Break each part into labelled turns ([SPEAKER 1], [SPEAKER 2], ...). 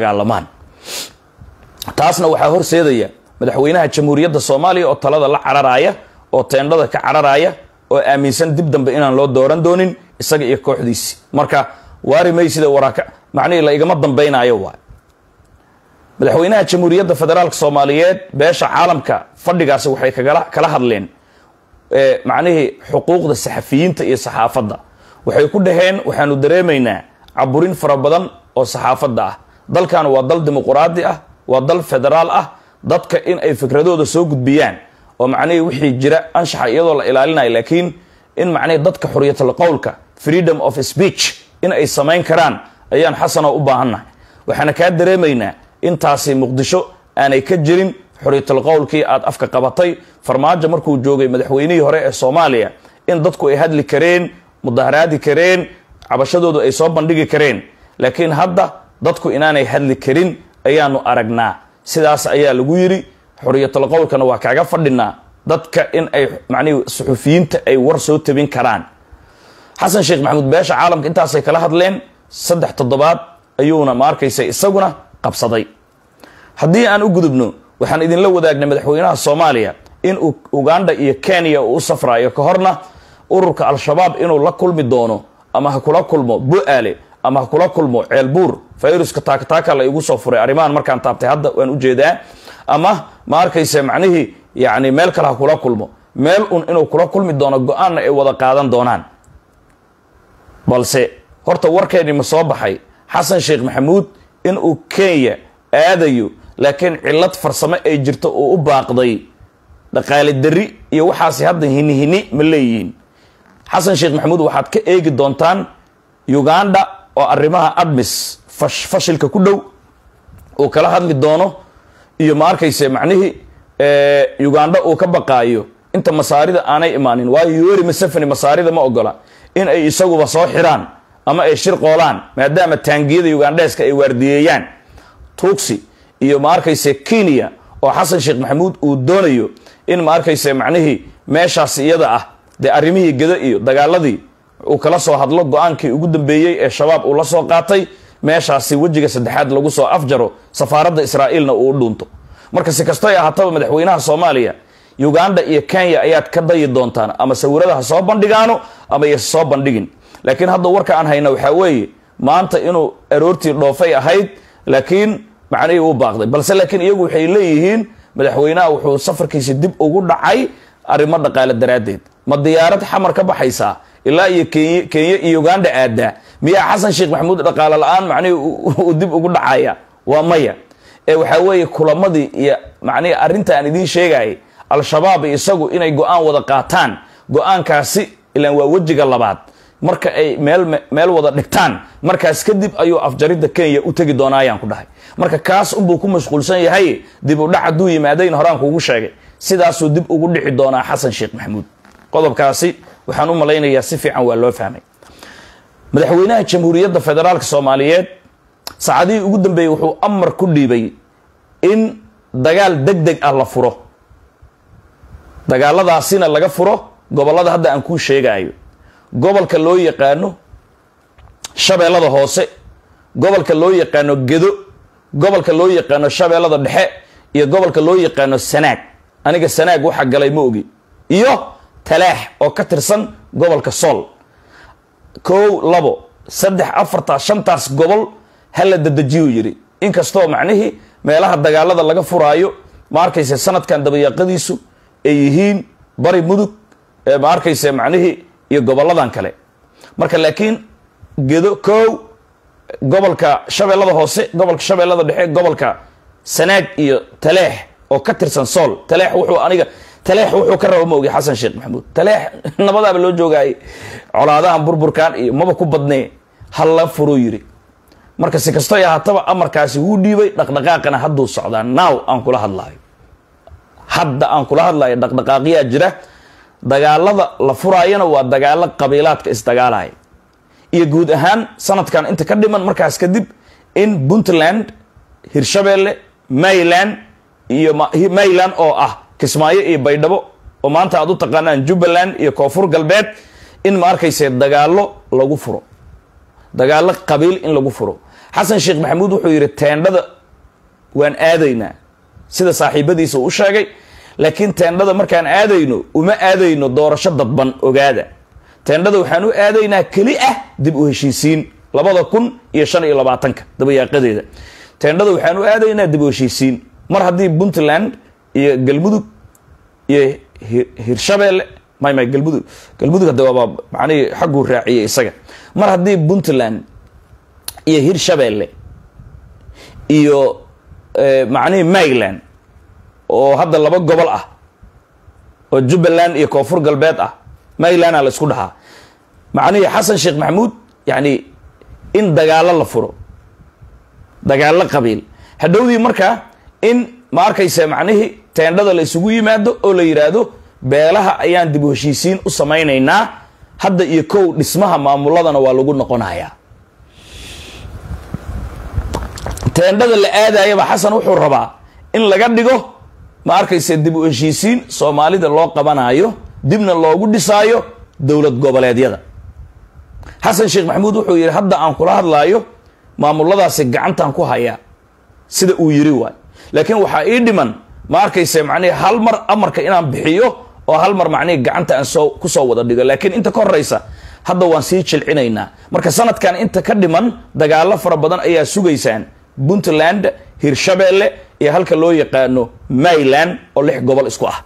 [SPEAKER 1] dagaalamaan taasna waxaa horseedaya madaxweynaha jamhuuriyadda soomaaliya oo talada la cararaaya oo teendhada ka cararaaya oo aaminsan dib dambe inaan loo dooran doonin isaga iyo kooxdiisi marka waari maysida waraaka macnihii la igama dambaynayo waay madaxweynaha jamhuuriyadda federaalk soomaaliyeed beesha caalamka fadhigaasi waxay kagala kala hadleen macnihii xuquuqda saxafiyiinta iyo saxaafadda waxay ku dhaheen waxaanu dareemaynaa caburin fara badan oo saxaafadda ah dalkan waa dal dimuquraadi ah waa dal federaal ah dadka in ay fikradooda soo gudbiyaan oo macnihii wixii jira anshaxa iyadoo la ilaalinayo laakiin in macnihii dadka xuriyatul qowlka freedom of speech in ay samayn karaan ayaan xasanoo u baahannahay waxaana kaa dareemaynaa intaasi muqdisho aanay ka jirin xuriyatul qowlkii aad afka qabatay farmaajo markuu joogay madaxweynihii hore ee soomaaliya in dadku ay hadli kareen mudaharaadi kareen cabashadoodu ay soo bandhigi kareen laakiin hadda dadku inaanay hadli karin ayaanu aragnaa sidaas ayaa lagu yidhi xuriyatul qowlkana waa kaaga fadhinaa dadka in ay macnihi suxufiyiinta ay war soo tabin karaan xasan sheekh maxamuud beesha caalamka intaasay kala hadleen saddex toddobaad ayuuna ma arkaysa isaguna qabsaday haddii aan u gudubno waxaan idinla wadaagnay madaxweynaha soomaaliya in uu uganda iyo kenya uu u safraayo ka horna ururka al-shabaab inuu la kulmi doono ama ha kula kulmo bu-aale ama ha kula kulmo ceelbuur fayruska taakataaka la igu soo furay arrimahan markaan taabtay hadda waan ujeedaa ama ma arkaysa macnihii yani meel kale ha kula kulmo meel un inuu kula kulmi doono go-aanna ay wada qaadan doonaan balse horta warkeeni ma soo baxay xasan sheekh maxamuud inuu kenya aadayo laakiin cillad farsamo ay jirto uu u baaqday dhaqaale dari iyo waxaasi hadda hini hini ma leeyihiin xasan sheekh maxamuud waxaad ka eegi doontaan uganda oo arrimaha admis fashilka ku dhow uu kala hadli doono iyo ma arkayse macnihii uganda uu ka baqaayo inta masaarida aanay imaanin waayo yori masafani masaarida ma ogola in ay isaguba soo xiraan ama ay shir qoolaan maadaama taangiyada ugandheeska ay waardiyeeyaan tuugsi iyo ma arkayse kenya oo xasan sheekh maxamuud uu doonayo in ma arkayse macnihii meeshaas iyada ah dee arrimihii geda iyo dagaaladii uu kala soo hadlo go-aankii ugu dambeeyey ee shabaab uu la soo qaatay meeshaasi wejiga saddexaad lagu soo afjaro safaaradda israa'iilna uu u dhuunto marka si kastoy ahaataba madaxweynaha soomaaliya uganda iyo kenya ayaad ka dayi doontaan ama sawirada ha soo bandhigaano ama yse soo bandhigin laakiin hadda warka aan hayna waxaa weeye maanta inuu aroortii dhoofay ahayd laakiin macnihii uu baaqday balse laakiin iyagu waxay leeyihiin madaxweynaha wuxuu safarkiisi dib ugu dhacay arrimo dhaqaale daraaddeed ma diyaarad xamar ka baxaysaa ilaa iyo kenya kenya iyo uganda aadaa miyaa xasan sheekh maxamuud dhaqaale la-aan macnihii uu dib ugu dhacaya waa maya ee waxaa weeye kulamadii iyo macnihii arrinta aan idiin sheegayay al-shabaab isagu inay go-aan wada qaataan go-aankaasi ilaan waa wejiga labaad marka ay meel meel wada dhigtaan markaas kadib ayuu afjaridda kenya u tegi doonaa ayaan ku dhahay marka kaas unbuu ku mashquulsan yahay dib u dhac hadduu yimaadayn horaan kuugu sheegay sidaasuu dib ugu dhici doonaa xasan sheekh maxamuud qodobkaasi waxaan u malaynayaa si fiican waa loo fahmay madaxweynaha jamhuuriyadda federaalk soomaaliyeed saacadihii ugu dambeeyey wuxuu amar ku dhiibay in dagaal deg deg ah la furo dagaaladaasina laga furo gobollada hadda aan kuu sheegaayo gobolka loo yaqaano shabeellada hoose gobolka loo yaqaano gedo gobolka loo yaqaano shabeellada dhexe iyo gobolka loo yaqaano sanaag aniga sanaag waxa galay ma ogi iyo talaax oo ka tirsan gobolka sool kow labo saddex afartaas shantaas gobol hala dadejiyuu yidhi inkastoo macnihii meelaha dagaalada laga furaayo ma arkayse sanadkan dabayaaqadiisu ay yihiin bari mudug ma arkayse macnihii iyo goboladan kale marka laakiin gedo kow gobolka shabeellada hoose gobolka shabeellada dhexe gobolka sanaag iyo taleex oo ka tirsan sool taleex wuxuu aniga taleex wuxuu ka raba ma ogi xasan sheekh maxamuud taleex nabadaaba loo joogaayay colaadahan burburkan iyo maba ku badnee halla furuu yidhi marka si kastoy ahaataba amarkaasi wuu dhiibay dhaqdhaqaaqana hadduu socdaa naaw aan kula hadlaayo hadda aan kula hadlayo dhaqdhaqaaqyaa jira dagaalada la furaayana waa dagaalo qabiilaadka isdagaalaya iyo guud ahaan sanadkan inta ka dhiman markaas kadib in puntland hirshabeelle mayland iyo mayland oo ah kismaayo iyo baydhabo oo maanta aad u taqaanaan jubbaland iyo koonfur galbeed in ma arkayse dagaalo lagu furo dagaalo qabiil in lagu furo xasan sheekh maxamuud wuxuu yidhi teendhada waan aadaynaa sida saaxiibadiisa uu u sheegay laakiin teendhada markaan aadayno uma aadayno doorasho dadban ogaada teendhada waxaan u aadaynaa keli ah dib u heshiisiin labada kun iyo shan iyo labaatanka dabayaaqadeeda teendhada waxaan u aadaynaa dib u heshiisiin mar haddii puntland iyo galmudug iyo hirshabeelle may may galmudug galmudug hadda waaba macnihii xagguu raaciyey isaga mar haddii puntland iyo hirshabeelle iyo macnihii maryland oo hadda laba gobol ah oo jubbaland iyo koonfur galbeed ah marylandaa la isku dhahaa macnihii xasan sheekh maxamuud yacni in dagaallo la furo dagaallo qabiil hadhowdii markaa in ma arkaysa macnihii teendhada la isugu yimaado oo la yidhaahdo beelaha ayaan dib u heshiisiin u samaynaynaa hadda iyo kow dhismaha maamuladana waa lagu noqonayaa teendhada la aadayaba xasan wuxuu rabaa in laga dhigo ma arkaysa dib u heshiisiin soomaalida loo qabanayo dibna loogu dhisaayo dowlad goboleedyada xasan sheekh maxamuud wuxuu yidhi hadda aan kula hadlaayo maamuladaasi gacantaan ku hayaa sida uu yiri waay laakiin waxaa ii dhiman ma arkaysa macnihi hal mar amarka inaan bixiyo oo hal mar macnihi gacanta aan soo kusoo wada dhigo laakiin inta ka horeysa hadda waan sii jilcinaynaa marka sanadkan inta ka dhiman dagaalo fara badan ayaa sugaysaan puntland hirshabeelle iyo halka loo yaqaano maryland oo lix gobol isku ah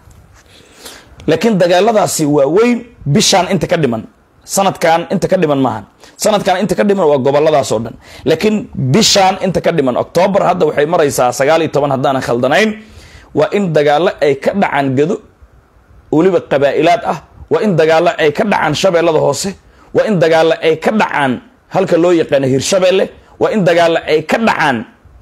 [SPEAKER 1] laakiin dagaaladaasi waa weyn bishaan inta ka dhiman sanadkan inta ka dhiman maahan sanadkan inta ka dhiman waa goboladaas oo dhan laakiin bishaan inta ka dhiman octoobar hadda waxay maraysaa sagaal iyo toban haddaanan khaldanayn waa in dagaalo ay ka dhacaan gado weliba qabaa'ilaad ah waa in dagaalo ay ka dhacaan shabeellada hoose waa in dagaalo ay ka dhacaan halka loo yaqaano hirshabeelle waa in dagaalo ay ka dhacaan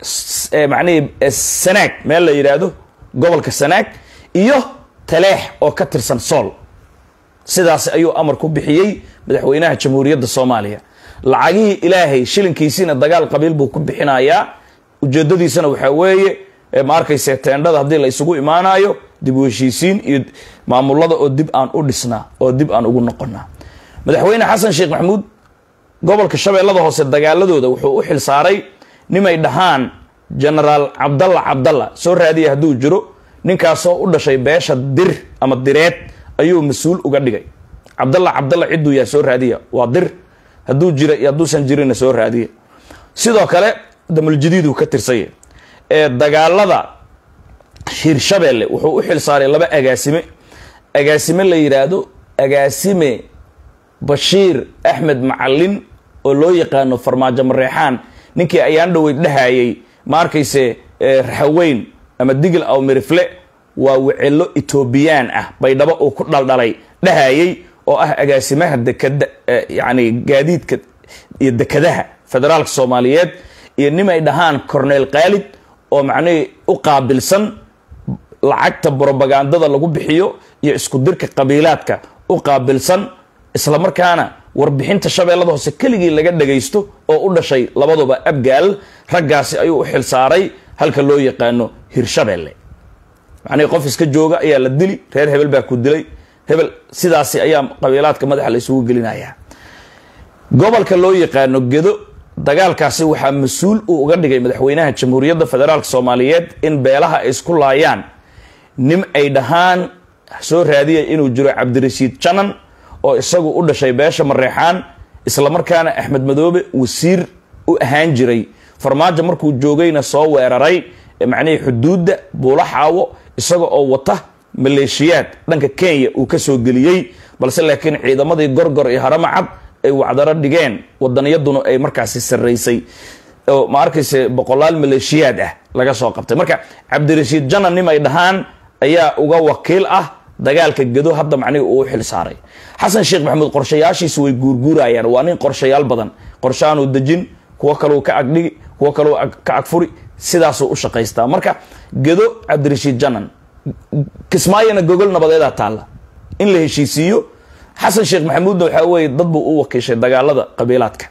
[SPEAKER 1] macnihii sanaag meel la yidhaahdo gobolka sanaag iyo taleex oo ka tirsan sool sidaas ayuu amar ku bixiyey madaxweynaha jamhuuriyadda soomaaliya lacagihii ilaahay shilinkiisiina dagaal qabiil buu ku bixinayaa ujeedadiisana waxaa weeye ma arkayse teendhada haddii la isugu imaanayo dib u heshiisiin iyo maamulada oo dib aan u dhisnaa oo dib aan ugu noqonaa madaxweyne xasan sheekh maxamuud gobolka shabeellada hoose dagaaladooda wuxuu u xil saaray nimay dhahaan genaraal cabdalla cabdalla soo raadiya hadduu jiro ninkaasoo u dhashay beesha dir ama direed ayuu mas-uul uga dhigay cabdalla cabdalla cidduu yaa soo raadiya waa dir hadduu jira iyo hadduusan jirina soo raadiya sidoo kale damuljadiiduu ka tirsanya ee dagaalada hirshabeelle wuxuu u xil saaray laba agaasime agaasime la yidhaahdo agaasime bashiir axmed macalin oo loo yaqaano farmaajo mareexaan ninkii ayaan dhoweyd dhahayay ma arkayse raxaweyn ama digil aw mirifle waa wecelo etoobiyaan ah baydhabo uu ku dhaldhalay dhahayay oo ah agaasimaha dekada yani gaadiidka iyo dekadaha federaalka soomaaliyeed iyo nimay dhahaan corneel khaalid oo macnihii u qaabilsan lacagta brobagandada lagu bixiyo iyo isku dirka qabiilaadka u qaabilsan islamarkaana warbixinta shabeellada hoose keligii laga dhagaysto oo u dhashay labaduba abgaal raggaasi ayuu u xil saaray halka loo yaqaano hirshabeelle macnihii qof iska jooga ayaa la dili reer hebel baa ku dilay hebel sidaasi ayaa qabiilaadka madaxa la isugu gelinayaa gobolka loo yaqaano gedo dagaalkaasi waxaa mas-uul uu uga dhigay madaxweynaha jamhuuriyadda federaalk soomaaliyeed in beelaha ay isku laayaan nim ay dhahaan soo raadiya inuu jiro cabdirashiid janan oo isagu u dhashay beesha mareexaan islamarkaana axmed madoobe wasiir u ahaan jiray farmaajo markuu joogayna soo weeraray macnihii xuduudda buula xaawo isaga oo wata maleeshiyaad dhanka kenya uu ka soo geliyey balse laakiin ciidamadii gorgor iyo haramacad ay wacdaro dhigeen wadaniyaduna ay markaasi sarraysay oo ma arkayse boqolaal maleeshiyaad ah laga soo qabtay marka cabdirashiid janan nim ay dhahaan ayaa uga wakiil ah dagaalka gedo hadda macnihi uu u xil saaray xasan sheekh maxamuud qorshayaashiisu way guurguurayaan waa nin qorshayaal badan qorshaanuu dejin kuwo kaleu ka agdhigi kuwo kaleu ka agfuri sidaasuu u shaqaystaa marka gedo cabdirashiid janan kismaayona gogol nabadeedaa taalla in la heshiisiiyo xasan sheekh maxamuudna waxaa weeye dad buu u wakiishay dagaalada qabiilaadka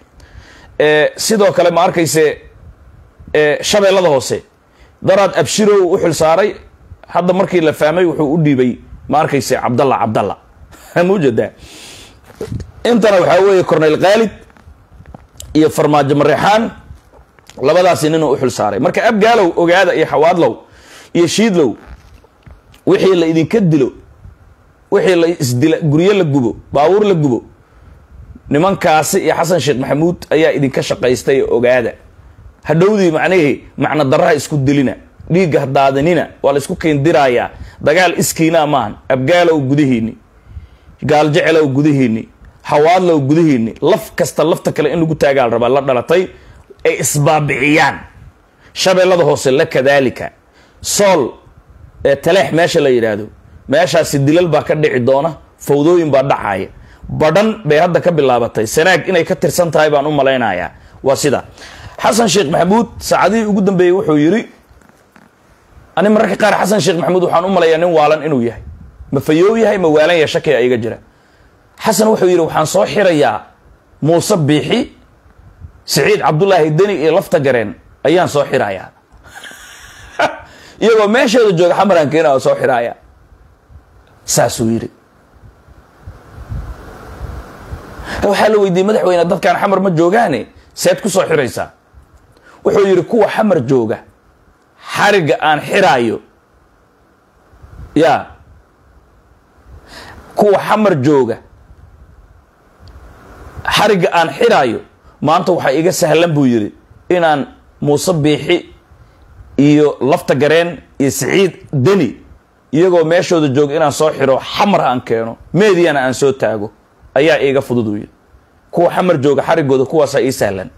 [SPEAKER 1] sidoo kale ma arkayse shabeellada hoose daraad abshirow u xil saaray hadda markii la fahmay wuxuu u dhiibay ma arkayse cabdalla cabdalla maujeedaa intana waxaa weeye corneyl khaalid iyo farmaajo mareexaan labadaasi ninuu u xil saaray marka abgaalow ogaada iyo xawaadlow iyo shiidlow wixii la idinka dilo wixii la isdila guryo la gubo baabuur la gubo nimankaasi iyo xasan sheekh maxamuud ayaa idinka shaqaystay ogaada hadhowdii macnihii macno daraha isku dilina dhiigga hadaadinina waa la isku keendirayaa dagaal iskiinaa maahan abgaalow gudihiini gaaljecelow gudihiini hawaadlow gudihiini laf kasta lafta kale in lagu taagaa la rabaa la dhalatay ay isbaabiciyaan shabeellada hoose la kadaalika sool ee taleex meesha la yidhaahdo meeshaasi dilal baa ka dhici doona fawdooyin baa dhacaya badhan bay hadda ka bilaabatay sanaag inay ka tirsan tahay baan u malaynayaa waa sida xasan sheekh maxamuud saacadihii ugu dambeeyey wuxuu yidhi ani mararka qaar xasan sheekh maxamuud waxaan u malayaa nin waalan inuu yahay ma fayoow yahay ma waalan yahay shakiga iga jira xasan wuxuu yidhi waxaan soo xirayaa muuse biixi siciid cabdulaahi deni iyo lafta gareen ayaan soo xirayaa iyagoo meesheeda jooga xamaran keena oo soo xiraaya saasuu yidhi waxaa la weydiiyey madaxweyne dadkaan xamar ma joogaane seed ku soo xiraysaa wuxuu yidhi kuwa xamar jooga xarigga aan xiraayo ya kuwa xamar jooga xarigga aan xiraayo maanta waxaa iga sahlan buu yidhi inaan muuse biixi iyo lafta gareen iyo siciid deni iyagoo meeshooda jooga inaan soo xiro xamar aan keeno meediyana aan soo taago ayaa iiga fudud uu yidhi kuwa xamar jooga xariggooda kuwaasaa ii sahlan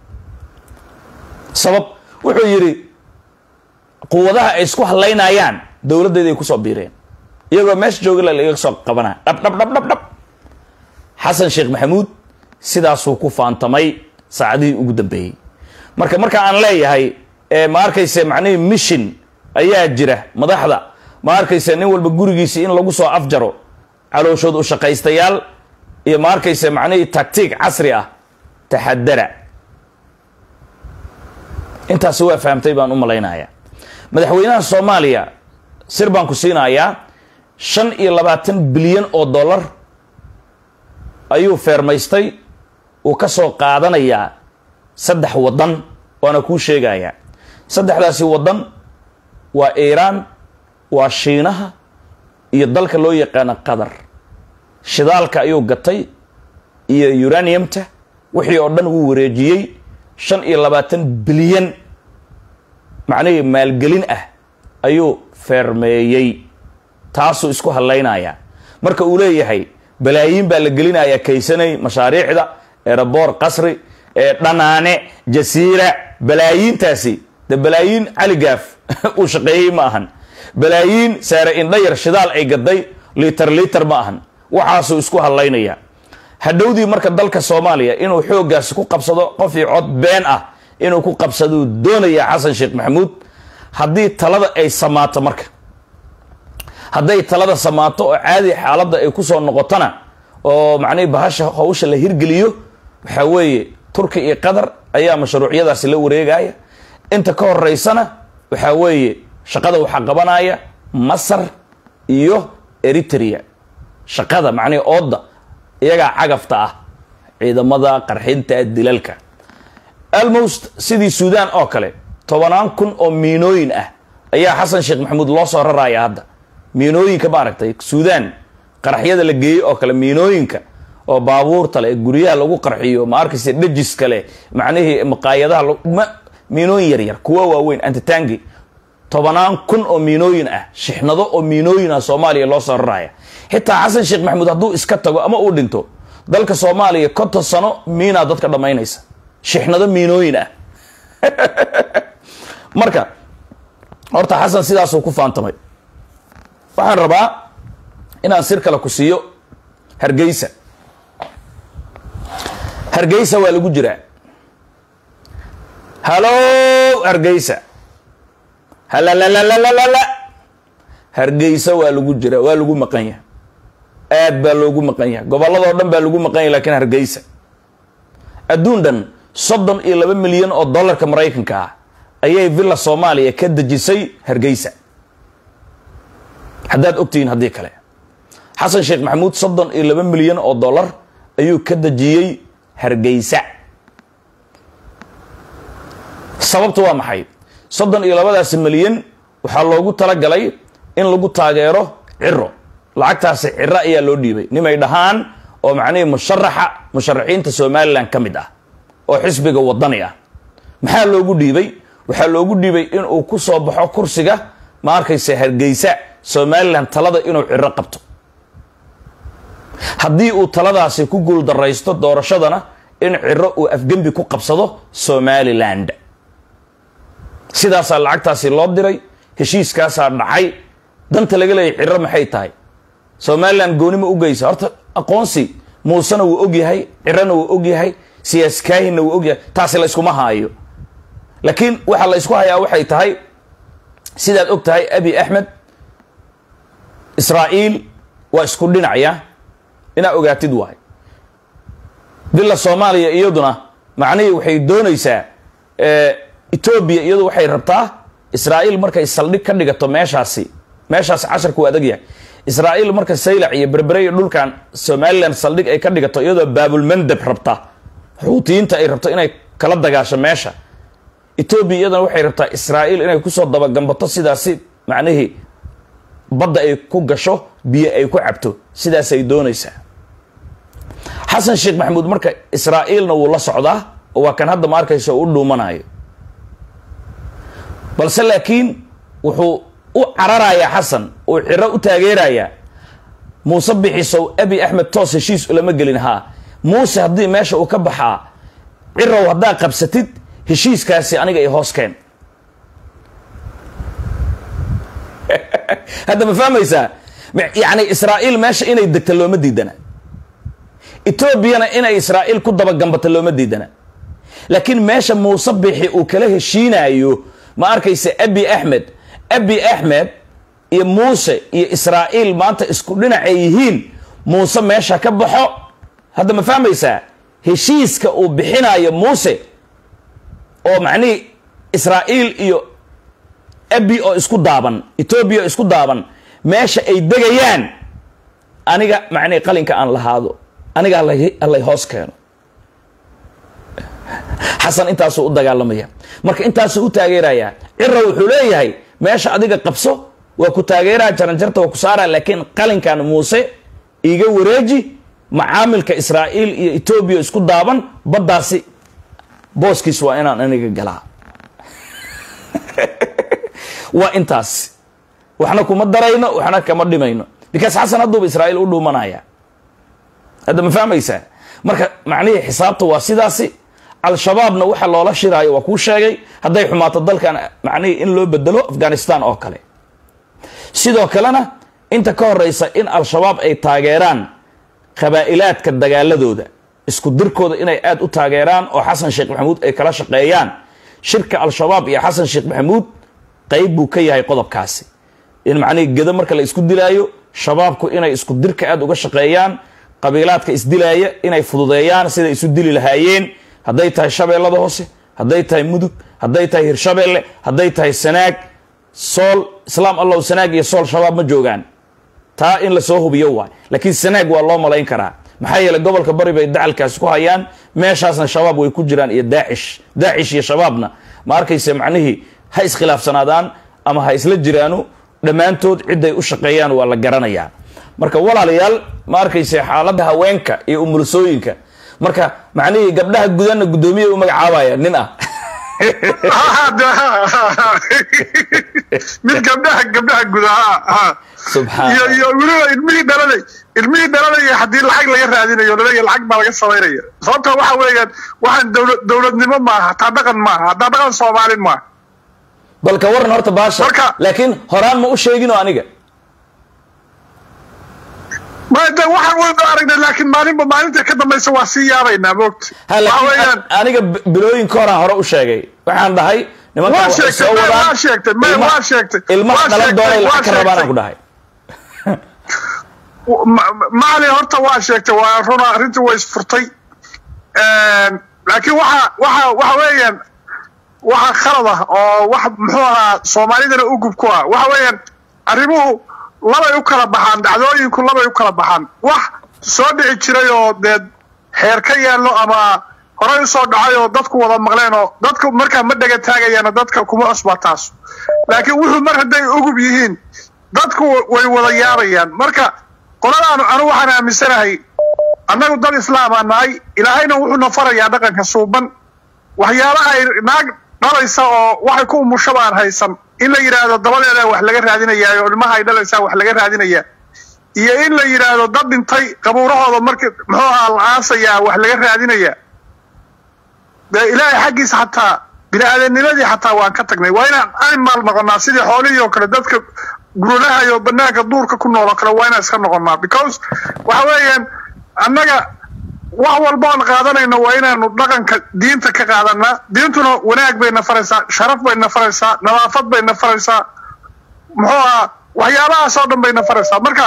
[SPEAKER 1] sabab wuxuu yidhi quwadaha ay isku hadlaynayaan dowladdeeday kusoo biireen iyagoo meesha jooga la iga soo qabanaa dhab dhab dhab dhab dhab xasan sheekh maxamuud sidaasuu ku faantamay saacadihii ugu dambeeyey marka marka aan leeyahay ma arkayse macnihii mission ayaa jira madaxda ma arkayse nin walba gurigiisi in lagu soo afjaro calooshood u shaqaystayaal iyo ma arkayse macnihii tactiig casri ah taxadara intaasi waa fahamtay baan u malaynayaa madaxweynaha soomaaliya sir baan ku siinayaa shan iyo labaatan bilyan oo dollar ayuu feermaystay uu ka soo qaadanayaa saddex waddan waana kuu sheegayaa saddexdaasi waddan waa iiraan waa shiinaha iyo dalka loo yaqaano qatar shidaalka ayuu gatay iyo uraniumta wixii oo dhan wuu wareejiyey shan iyo labaatan bilyan macnihii maalgelin ah ayuu feermeeyey taasuu isku hadlaynayaa marka uu leeyahay balaayiin baa la gelinayaa kaysanay mashaariicda eeraboor qasri ee dhanaane jasiira balaayiintaasi de balaayiin caligaaf uu shaqeeyey ma ahan balaayiin saare indhayar shidaal ay gaday liiter liiter ma ahan waxaasuu isku hadlaynayaa hadhowdii marka dalka soomaaliya inuu xooggaasi ku qabsado qofii cod been ah inuu ku qabsaduu doonaya xasan sheekh maxamuud haddii talada ay samaato marka hadday talada samaato oo caadi xaaladda ay kusoo noqotona oo macnihi bahasha hawsha la hirgeliyo waxaa weeye turki iyo qatar ayaa mashruucyadaasi la wareegaya inta ka horeysana waxaa weeye shaqada waxaa qabanaya masar iyo eritrea shaqada macnihi ooda iyagaa cagafta ah ciidamada qarxinta dilalka almost sidii suudaan oo kale tobanaan kun oo miinooyin ah ayaa xasan sheekh maxamuud loo soo raraya hadda miinooyinka maaragtay suudaan qaraxyada la geeyey oo kale miinooyinka oo baabuurta leh guryaha lagu qarxiyo ma arkaysa dhejis kale macnihii maqaayadaha miinooyin yaryar kuwa waaweyn antitangi tobanaan kun oo miinooyin ah shixnado oo miinooyin ah soomaaliya loo soo raraya xitaa xasan sheekh maxamuud hadduu iska tago ama uu dhinto dalka soomaaliya konton sano miinaa dadka dhammaynaysa shixnado miinooyin ah marka horta xasan sidaasuu ku faantamay waxaan rabaa inaan sir kale ku siiyo hargeysa hargeysa waa lagu jiraa halo hargeysa halalalalala hargeysa waa lagu jiraa waa lagu maqan yahay aad baa loogu maqan yahay gobolladoo dhan baa lagu maqan yahay lakiin hargeysa adduun dhan soddon iyo laba milyan oo dollarka maraykanka ah ayay villa soomaaliya ka dejisay hargeysa haddaad ogtihiin haddii kale xasan sheekh maxamuud soddon iyo laba milyan oo dollar ayuu ka dejiyey hargeysa sababtu waa maxay soddon iyo labadaasi milyan waxaa loogu talagalay in lagu taageero ciro lacagtaasi ciro ayaa loo dhiibay nimay dhahaan oo macnihii musharaxa musharaxiinta somalilan ka mid ah oo xisbiga wadani ah maxaa loogu dhiibay waxaa loogu dhiibay inuu ku soo baxo kursiga ma arkaysa hargeysa somalilan talada inuu ciro qabto haddii uu taladaasi ku guuldaraysto doorashadana in ciro uu afgembi ku qabsado somaliland sidaasaa lacagtaasi loo diray heshiiskaasaa dhacay danta laga leeyay ciro maxay tahay somalilan goonima u geysa horta aqoonsi muusena wuu ogyahay cirona wuu ogyahay siyaaskaahinna wuu ogyahay taasi la yskuma haayo laakiin waxaa la ysku hayaa waxay tahay sidaad og tahay abi axmed israa'iil waa isku dhinacya inaa ogaatid waay bila soomaaliya iyaduna macnihii waxay doonaysaa etoobiya iyadu waxay rabtaa israa'iil markay saldhig ka dhigato meeshaasi meeshaasi casharku waa adag yahay israa'iil marka saylac iyo berbere iyo dhulkan somalilan saldhig ay ka dhigato iyadoo baabulmandab rabta xuutiyiinta ay rabto inay kala dagaasho meesha etoobiya iyadana waxay rabtaa israa'iil inay kusoo dabagambato sidaasi macnihii badda ay ku gasho biyo ay ku cabto sidaasay doonaysaa xasan sheekh maxamuud marka israa'iilna wuu la socdaa oo waa kan hadda ma arkayso u dhuumanayo balse laakiin wuxuu u cararayaa xasan uu ciro u taageerayaa muuse bixisow abi axmed toos heshiis ulama gelin haa muuse haddii meesha uu ka baxaa cirow haddaa qabsatid heshiiskaasi aniga i hoos keen hadda ma fahmaysaa yacni israa'iil meesha inay degta looma diidana etoobiyana inay israa'iil ku dabagambato looma diidana laakiin meesha muuse bixi uu kala heshiinayo ma arkaysa abi axmed abi axmed iyo muuse iyo israa'iil maanta isku dhinacay yihiin muuse meesha ka baxo hadda ma fahmaysaa heshiiska uu bixinayo muuse oo macnihii israa'iil iyo abi oo isku daaban etoobiya oo isku daaban meesha ay degayaan aniga macnihi qalinka aan lahaado aniga allay hoos keeno xasan intaasuu u dagaalamaya marka intaasuu u taageerayaa cira wuxuu leeyahay meesha adiga qabso waa ku taageeraa jaranjarta waa ku saaraa laakiin qalinkan muuse iga wareeji macaamilka israa'iil iyo etoobiya isku daaban baddaasi booskiis waa inaan aniga galaa waa intaas waxna kuma darayno waxna kama dhimayno because xasan hadduuba israa'iil u dhuumanaya hadda ma fahmaysaa marka macnihii xisaabta waa sidaasi al-shabaabna waxa loola shiraayo waa kuu sheegay hadday xumaato dalkan macnihii in loo bedelo afghanistan oo kale sidoo kalena inta ka horeysa in al-shabaab ay taageeraan qabaa'ilaadka dagaaladooda isku dirkooda inay aada u taageeraan oo xasan sheekh maxamuud ay kala shaqeeyaan shirka al-shabaab iyo xasan sheekh maxamuud qayb buu ka yahay qodobkaasi in macnihii gedo marka la isku dilaayo shabaabku inay isku dirka aada uga shaqeeyaan qabiilaadka isdilaaya inay fududeeyaan siday isu dili lahaayeen hadday tahay shabeellada hoose hadday tahay mudug hadday tahay hirshabeelle hadday tahay sanaag sool islaam allow sanaag iyo sool shabaab ma joogaan taa in lasoo hubiyo waay laakiin sanaag waa loo malayn karaa maxaa yeeley gobolka bari bay dacalkaasi ku hayaan meeshaasna shabaab way ku jiraan iyo daacish daacish iyo shabaabna ma arkayse macnihii ha iskhilaafsanaadaan ama ha isla jiraanu dhammaantood ciday u shaqeeyaan waa la garanayaa marka walaalayaal ma arkayse xaaladda haweenka iyo umulusooyinka marka macnihii gabdhaha gudanna guddoomiya u magacaabaya nin ah
[SPEAKER 2] mid gabdhaha gabdhaha gudaha iyo iyo weliba ilmihii dhalanay ilmihii dhalanaya haddii lacag laga raadinayo laleeya lacag baa laga samaynaya sababta waxa weeyaan waxaan dowlad dowladnimo maaha hataa dhaqan maaha hataa dhaqan soomaalin maaha
[SPEAKER 1] balka waran horta baasha
[SPEAKER 2] Marka-
[SPEAKER 1] laakiin horaan ma u sheegino aniga
[SPEAKER 2] ma de waxaan wada aragnay laakiin maalinba maalinta ka dambaysa waa sii yaabaynaa moogta
[SPEAKER 1] ha
[SPEAKER 2] waxa
[SPEAKER 1] laakiin
[SPEAKER 2] weeyaan
[SPEAKER 1] an- aniga b- bilooyinka horaan hore u sheegay waxaan dhahay nimankan
[SPEAKER 2] Waa
[SPEAKER 1] waxay
[SPEAKER 2] sheegtay,
[SPEAKER 1] soo
[SPEAKER 2] ma-
[SPEAKER 1] wadaan
[SPEAKER 2] waa sheegtay, ma-
[SPEAKER 1] ilma-
[SPEAKER 2] waa sheegtay,
[SPEAKER 1] ilmaha
[SPEAKER 2] waa
[SPEAKER 1] dhalan
[SPEAKER 2] sheegtay,
[SPEAKER 1] doonay
[SPEAKER 2] waa
[SPEAKER 1] lacag ka rabaan aan
[SPEAKER 2] sheegtay.
[SPEAKER 1] ku dhahay
[SPEAKER 2] Ma- maali horta waa sheegtay waa runa arrintii way isfurtay laakiin waxa waxa waxa weeyaan waxa khalad ah oo wax muxuu ahaa soomaalidana u gub ku ah waxa weeyaan arrimuhu labay u kala baxaan dhacdooyinku labay u kala baxaan wax soo dhici jiray oo dee xeer ka yaallo ama horey usoo dhacay oo dadku wada maqleen oo dadku markaa ma dhega taagayaano dadka kuma cusba taas laakiin wuxuu mar hadday ugub yihiin dadku way wada yaabayaan marka qoladaanu anu waxaan aaminsanahay annagu dad islaamaa nahay ilaahayna wuxuuna farayaa dhaqanka suuban waxyaabaha ay naag dhalaysa oo waxay ku umusho baan haysan in la yidhaahdo dabadeeda wax laga raadinayaa oo ilmaha ay dhalaysaa wax laga raadinayaa iyo in la yidhaahdo dad dhintay qabuurahooda markii muxuu ahaa la aasayaa wax laga raadinayaa dee ilaahay xaggiisa xataa bini-aadamnimadii xataa waan ka tagnay waa inaan animal noqonaa sidii xoolihii oo kale dadka guradaha iyo banaanka duurka ku nool oo kale waa inaan iska noqonaa because waxa weeyaan annaga wax walba oon qaadanayno waa inaanu dhaqanka diinta ka qaadanaa diintuna wanaag bayna faraysaa sharaf bayna faraysaa nadaafad bayna faraysaa muxuu ahaa waxyaabahaas oo dhan bayna faraysaa marka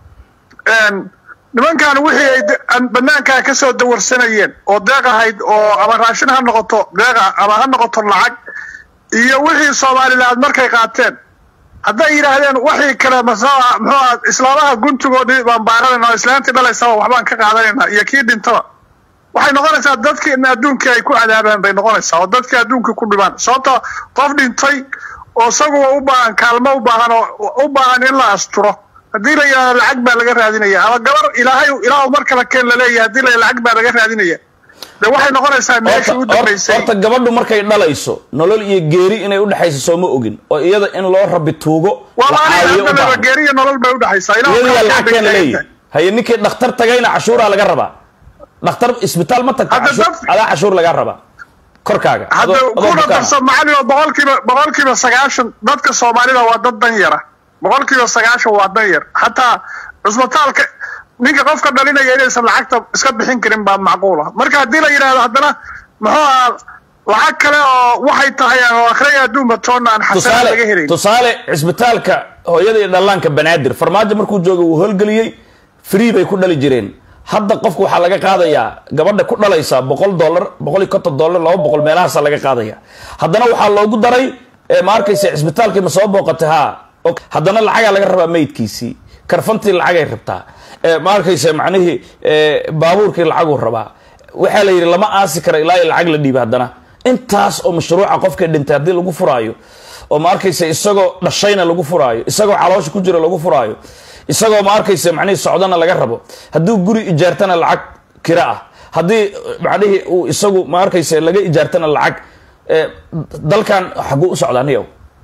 [SPEAKER 2] nimankan wixii ay banaankaa ka soo dawarsanayeen oo deeq ahayd oo ama raashin ha noqoto deeqa ama ha noqoto lacag iyo wixii soomaalilaad markay qaateen hadday yidhaahdeen waxii kale masaa muxuu aha islaamaha guntigoodii baan baaranayna oo islaantii dhalaysaba waxbaan ka qaadanaynaa iyo kii dhintaba waxay noqonaysaa dadkii in adduunkii ay ku cadaabaan bay noqonaysaa oo dadkii adduunkii ku dhibaan sababto qof dhintay oo isaguwa u baahan kaalmo u baahan oo u baahan in la asturo haddii la yidhahdo lacag baa laga raadinaya ama gabar ilaahay ilaahu mar kale keen laleeyahay haddii la lacag baa laga raadinaya de waxay noqonaysaa meeshii u dambaysay
[SPEAKER 1] horta gabadhu markay dhalayso nolol iyo geeri inay udhexayso sooma ogin oo iyada in loo rabi tuugo
[SPEAKER 2] waa
[SPEAKER 1] la caawiyo u
[SPEAKER 2] maaliga
[SPEAKER 1] baahan
[SPEAKER 2] geeriya nolol bay udhexaysaa
[SPEAKER 1] iyadiyaa lacag keen leeyahay haye ninkii dhakhtar tagayna cashuuraa laga rabaa dhakhtar isbitaal ma tagta
[SPEAKER 2] Hadda
[SPEAKER 1] cashuur-
[SPEAKER 2] dad-
[SPEAKER 1] adaa cashuur laga rabaa korkaaga
[SPEAKER 2] hadda
[SPEAKER 1] adoo- adoo
[SPEAKER 2] kuna
[SPEAKER 1] bukaan ah.
[SPEAKER 2] darso macalin oo boqolkiiba boqolkiiba sagaashan dadka soomaalida waa dad dan yara boqolkiiba sagaashan waa dan yar hataa cusbitaalka ninka qofka dhalinaya inaysan lacagta iska bixin karin baa macquula marka haddii la yidhahdo haddana muxuu ahaa lacag kale oo waxay tahay oo akhriya adduunba toonna aan xasana laga
[SPEAKER 1] tusaale
[SPEAKER 2] helayn
[SPEAKER 1] tusaale cisbitaalka hooyada iyo dhallaanka banaadir farmaajo markuu joogay wuu howlgeliyey free bay ku dhali jireen hadda qofka waxaa laga qaadayaa gabadha ku dhalaysa boqol dollar boqol iyo konton dollar laba boqol meelahaasa laga qaadaya haddana waxaa loogu daray eh, ma arkaysa cisbitaalkii ma soo booqatay ha Ok. haddana lacagaa laga rabaa meydkiisii karfantii lacagay rabtaa Eh, ma arkaysa macnihii eh, baabuurkii lacaguu rabaa waxaa la yidhi lama aasi kara ilaa iyo lacag la dhiiba haddana intaas oo mashruuca qofka dhintay haddii lagu furaayo oo ma arkaysa isagoo dhashayna lagu furaayo isagoo caloosha ku jira lagu furaayo isagoo ma arkaysa macnihii socdana laga rabo hadduu guri ijaartana lacag kira ah haddii macnihii uu isagu ma arkaysa laga ijaartana lacag eh, dalkan xaguu u socdaa niyow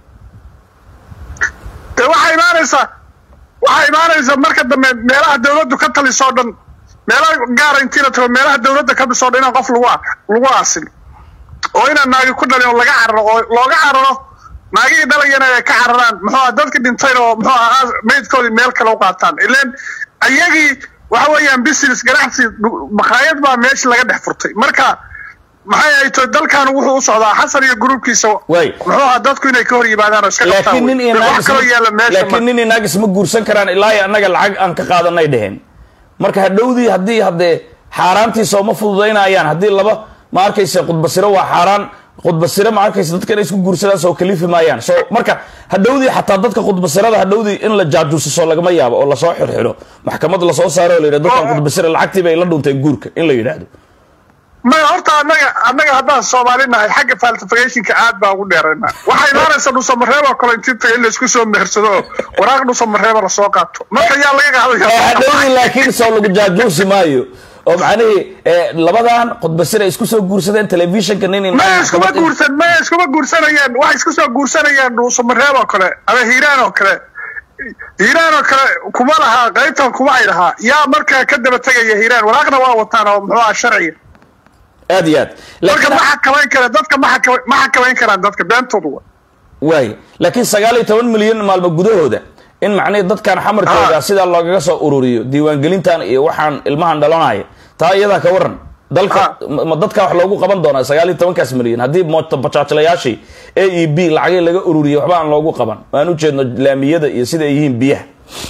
[SPEAKER 2] de waxaa imaanaysaa waxaa imaanaysa marka dambe meelaha dawladdu ka talisoo dhan meelaha gaara intii la tago meelaha dawladda ka dhisoo dhan inaan qof lagu ar- lagu aasin oo inaan naagi ku dhalin oo laga cararo oo looga cararo naagihii dhalayana ay ka cararaan muxuu aha dadki dhintayna oo muxuu ahaa meydkoodii meel kale u qaataan ileen ayagii waxa weeyaan business ganacsi dhu- makhaayad baa meesha laga dhex furtay marka maxay ay tahay dalkan wuxuu u socdaa xasan iyo gruubkiisa
[SPEAKER 1] Waay.
[SPEAKER 2] muxuu ahaa dadku inay ka hor yimaadaan oo iska qabtaan
[SPEAKER 1] laakiin nin iyo
[SPEAKER 2] wey.
[SPEAKER 1] naag
[SPEAKER 2] wax kaloo
[SPEAKER 1] isma-
[SPEAKER 2] yaalla meesha ma-
[SPEAKER 1] laakiin nin iyo naag isma guursan karaan ilaa iyo annaga lacag aan ka qaadanay dheheen marka hadhowdii haddii haddee xaaraantiisa uma fududaynayaan haddii laba ma arkaysa khudbasiro waa xaaraan khudbasiro ma arkaysa dadka inay isku guursadaan soo kalifi maayaan so marka hadhowdii xataa dadka khudbasirada hadhowdii in la jaajuusiso lagama yaabo oo lasoo xirxiro maxkamad lasoo saaro oo la yidhahdo dadkan
[SPEAKER 2] Oo.
[SPEAKER 1] khudbasira lacagtii bay la dhunteen guurka in la yidhaahdo
[SPEAKER 2] maya horta annaga annaga haddaan soomaali nahay xagga falsificationka aad baa ugu dheerayna waxaa imaanaysa dhusamareeb oo kale intii taga in laysku soo mehersado oo waraaq dhusamareeba lasoo qaato marka yaa laga
[SPEAKER 1] oo
[SPEAKER 2] qaadaya
[SPEAKER 1] hadhowdii laakiin soo lagu jaajuusi maayo oo macnihii eh, labadan khudbasir ay isku soo guursadeen telefishinka nin in-
[SPEAKER 2] maya iskuma guursan maya iskuma guursanayaan waxay isku soo guursanayaan dhusamareeb oo kale ama hiiraan oo kale hiiraan oo kale kuma lahaa qaybtan kuma ay lahaa yaa markaa ka daba tegaya hiiraan waraaqna waa wataan oo muxuu aha sharciga
[SPEAKER 1] aad iyo aad
[SPEAKER 2] marka
[SPEAKER 1] laakiin
[SPEAKER 2] ma xakamayn kara dadka ma xakama- ma xakamayn karaan dadka beentoodu wa
[SPEAKER 1] waay laakiin sagaal iyo toban milyan maalmo gudahooda in macnihii dadkan xamarkooda
[SPEAKER 2] Ah.
[SPEAKER 1] sidaa loogaga soo ururiyo diiwaangelintan iyo waxaan ilmahan dhalanaya taa iyadaa ka waran dalka
[SPEAKER 2] Ah.
[SPEAKER 1] ma ma dadka wax loogu qaban doonaa sagaal iyo tobankaas milyan haddii mooto bajaajlayaashii a e b lacagii laga ururiyo waxba aan loogu qaban waan u jeedno laamiyada iyo sida ay yihiin biyaha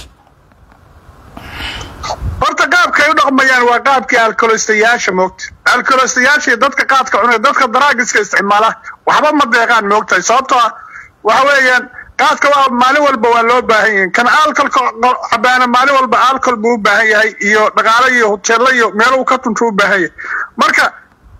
[SPEAKER 2] horta qaabka ay u dhaqmayaan waa qaabkii alkolistayaasha moogta alkolistayaasha iyo dadka qaadka cunaya dadka daraagiska isticmaala waxba ma deeqaan moogtahay sababtoo ah waxa weeyaan qaadka waa maalin walba waa loo baahan yahay kan alkolka cabaana maalin walba alkol buu u baahan yahay iyo dhaqaale iyo hoteello iyo meelo uu ka tunto u baahan yahay marka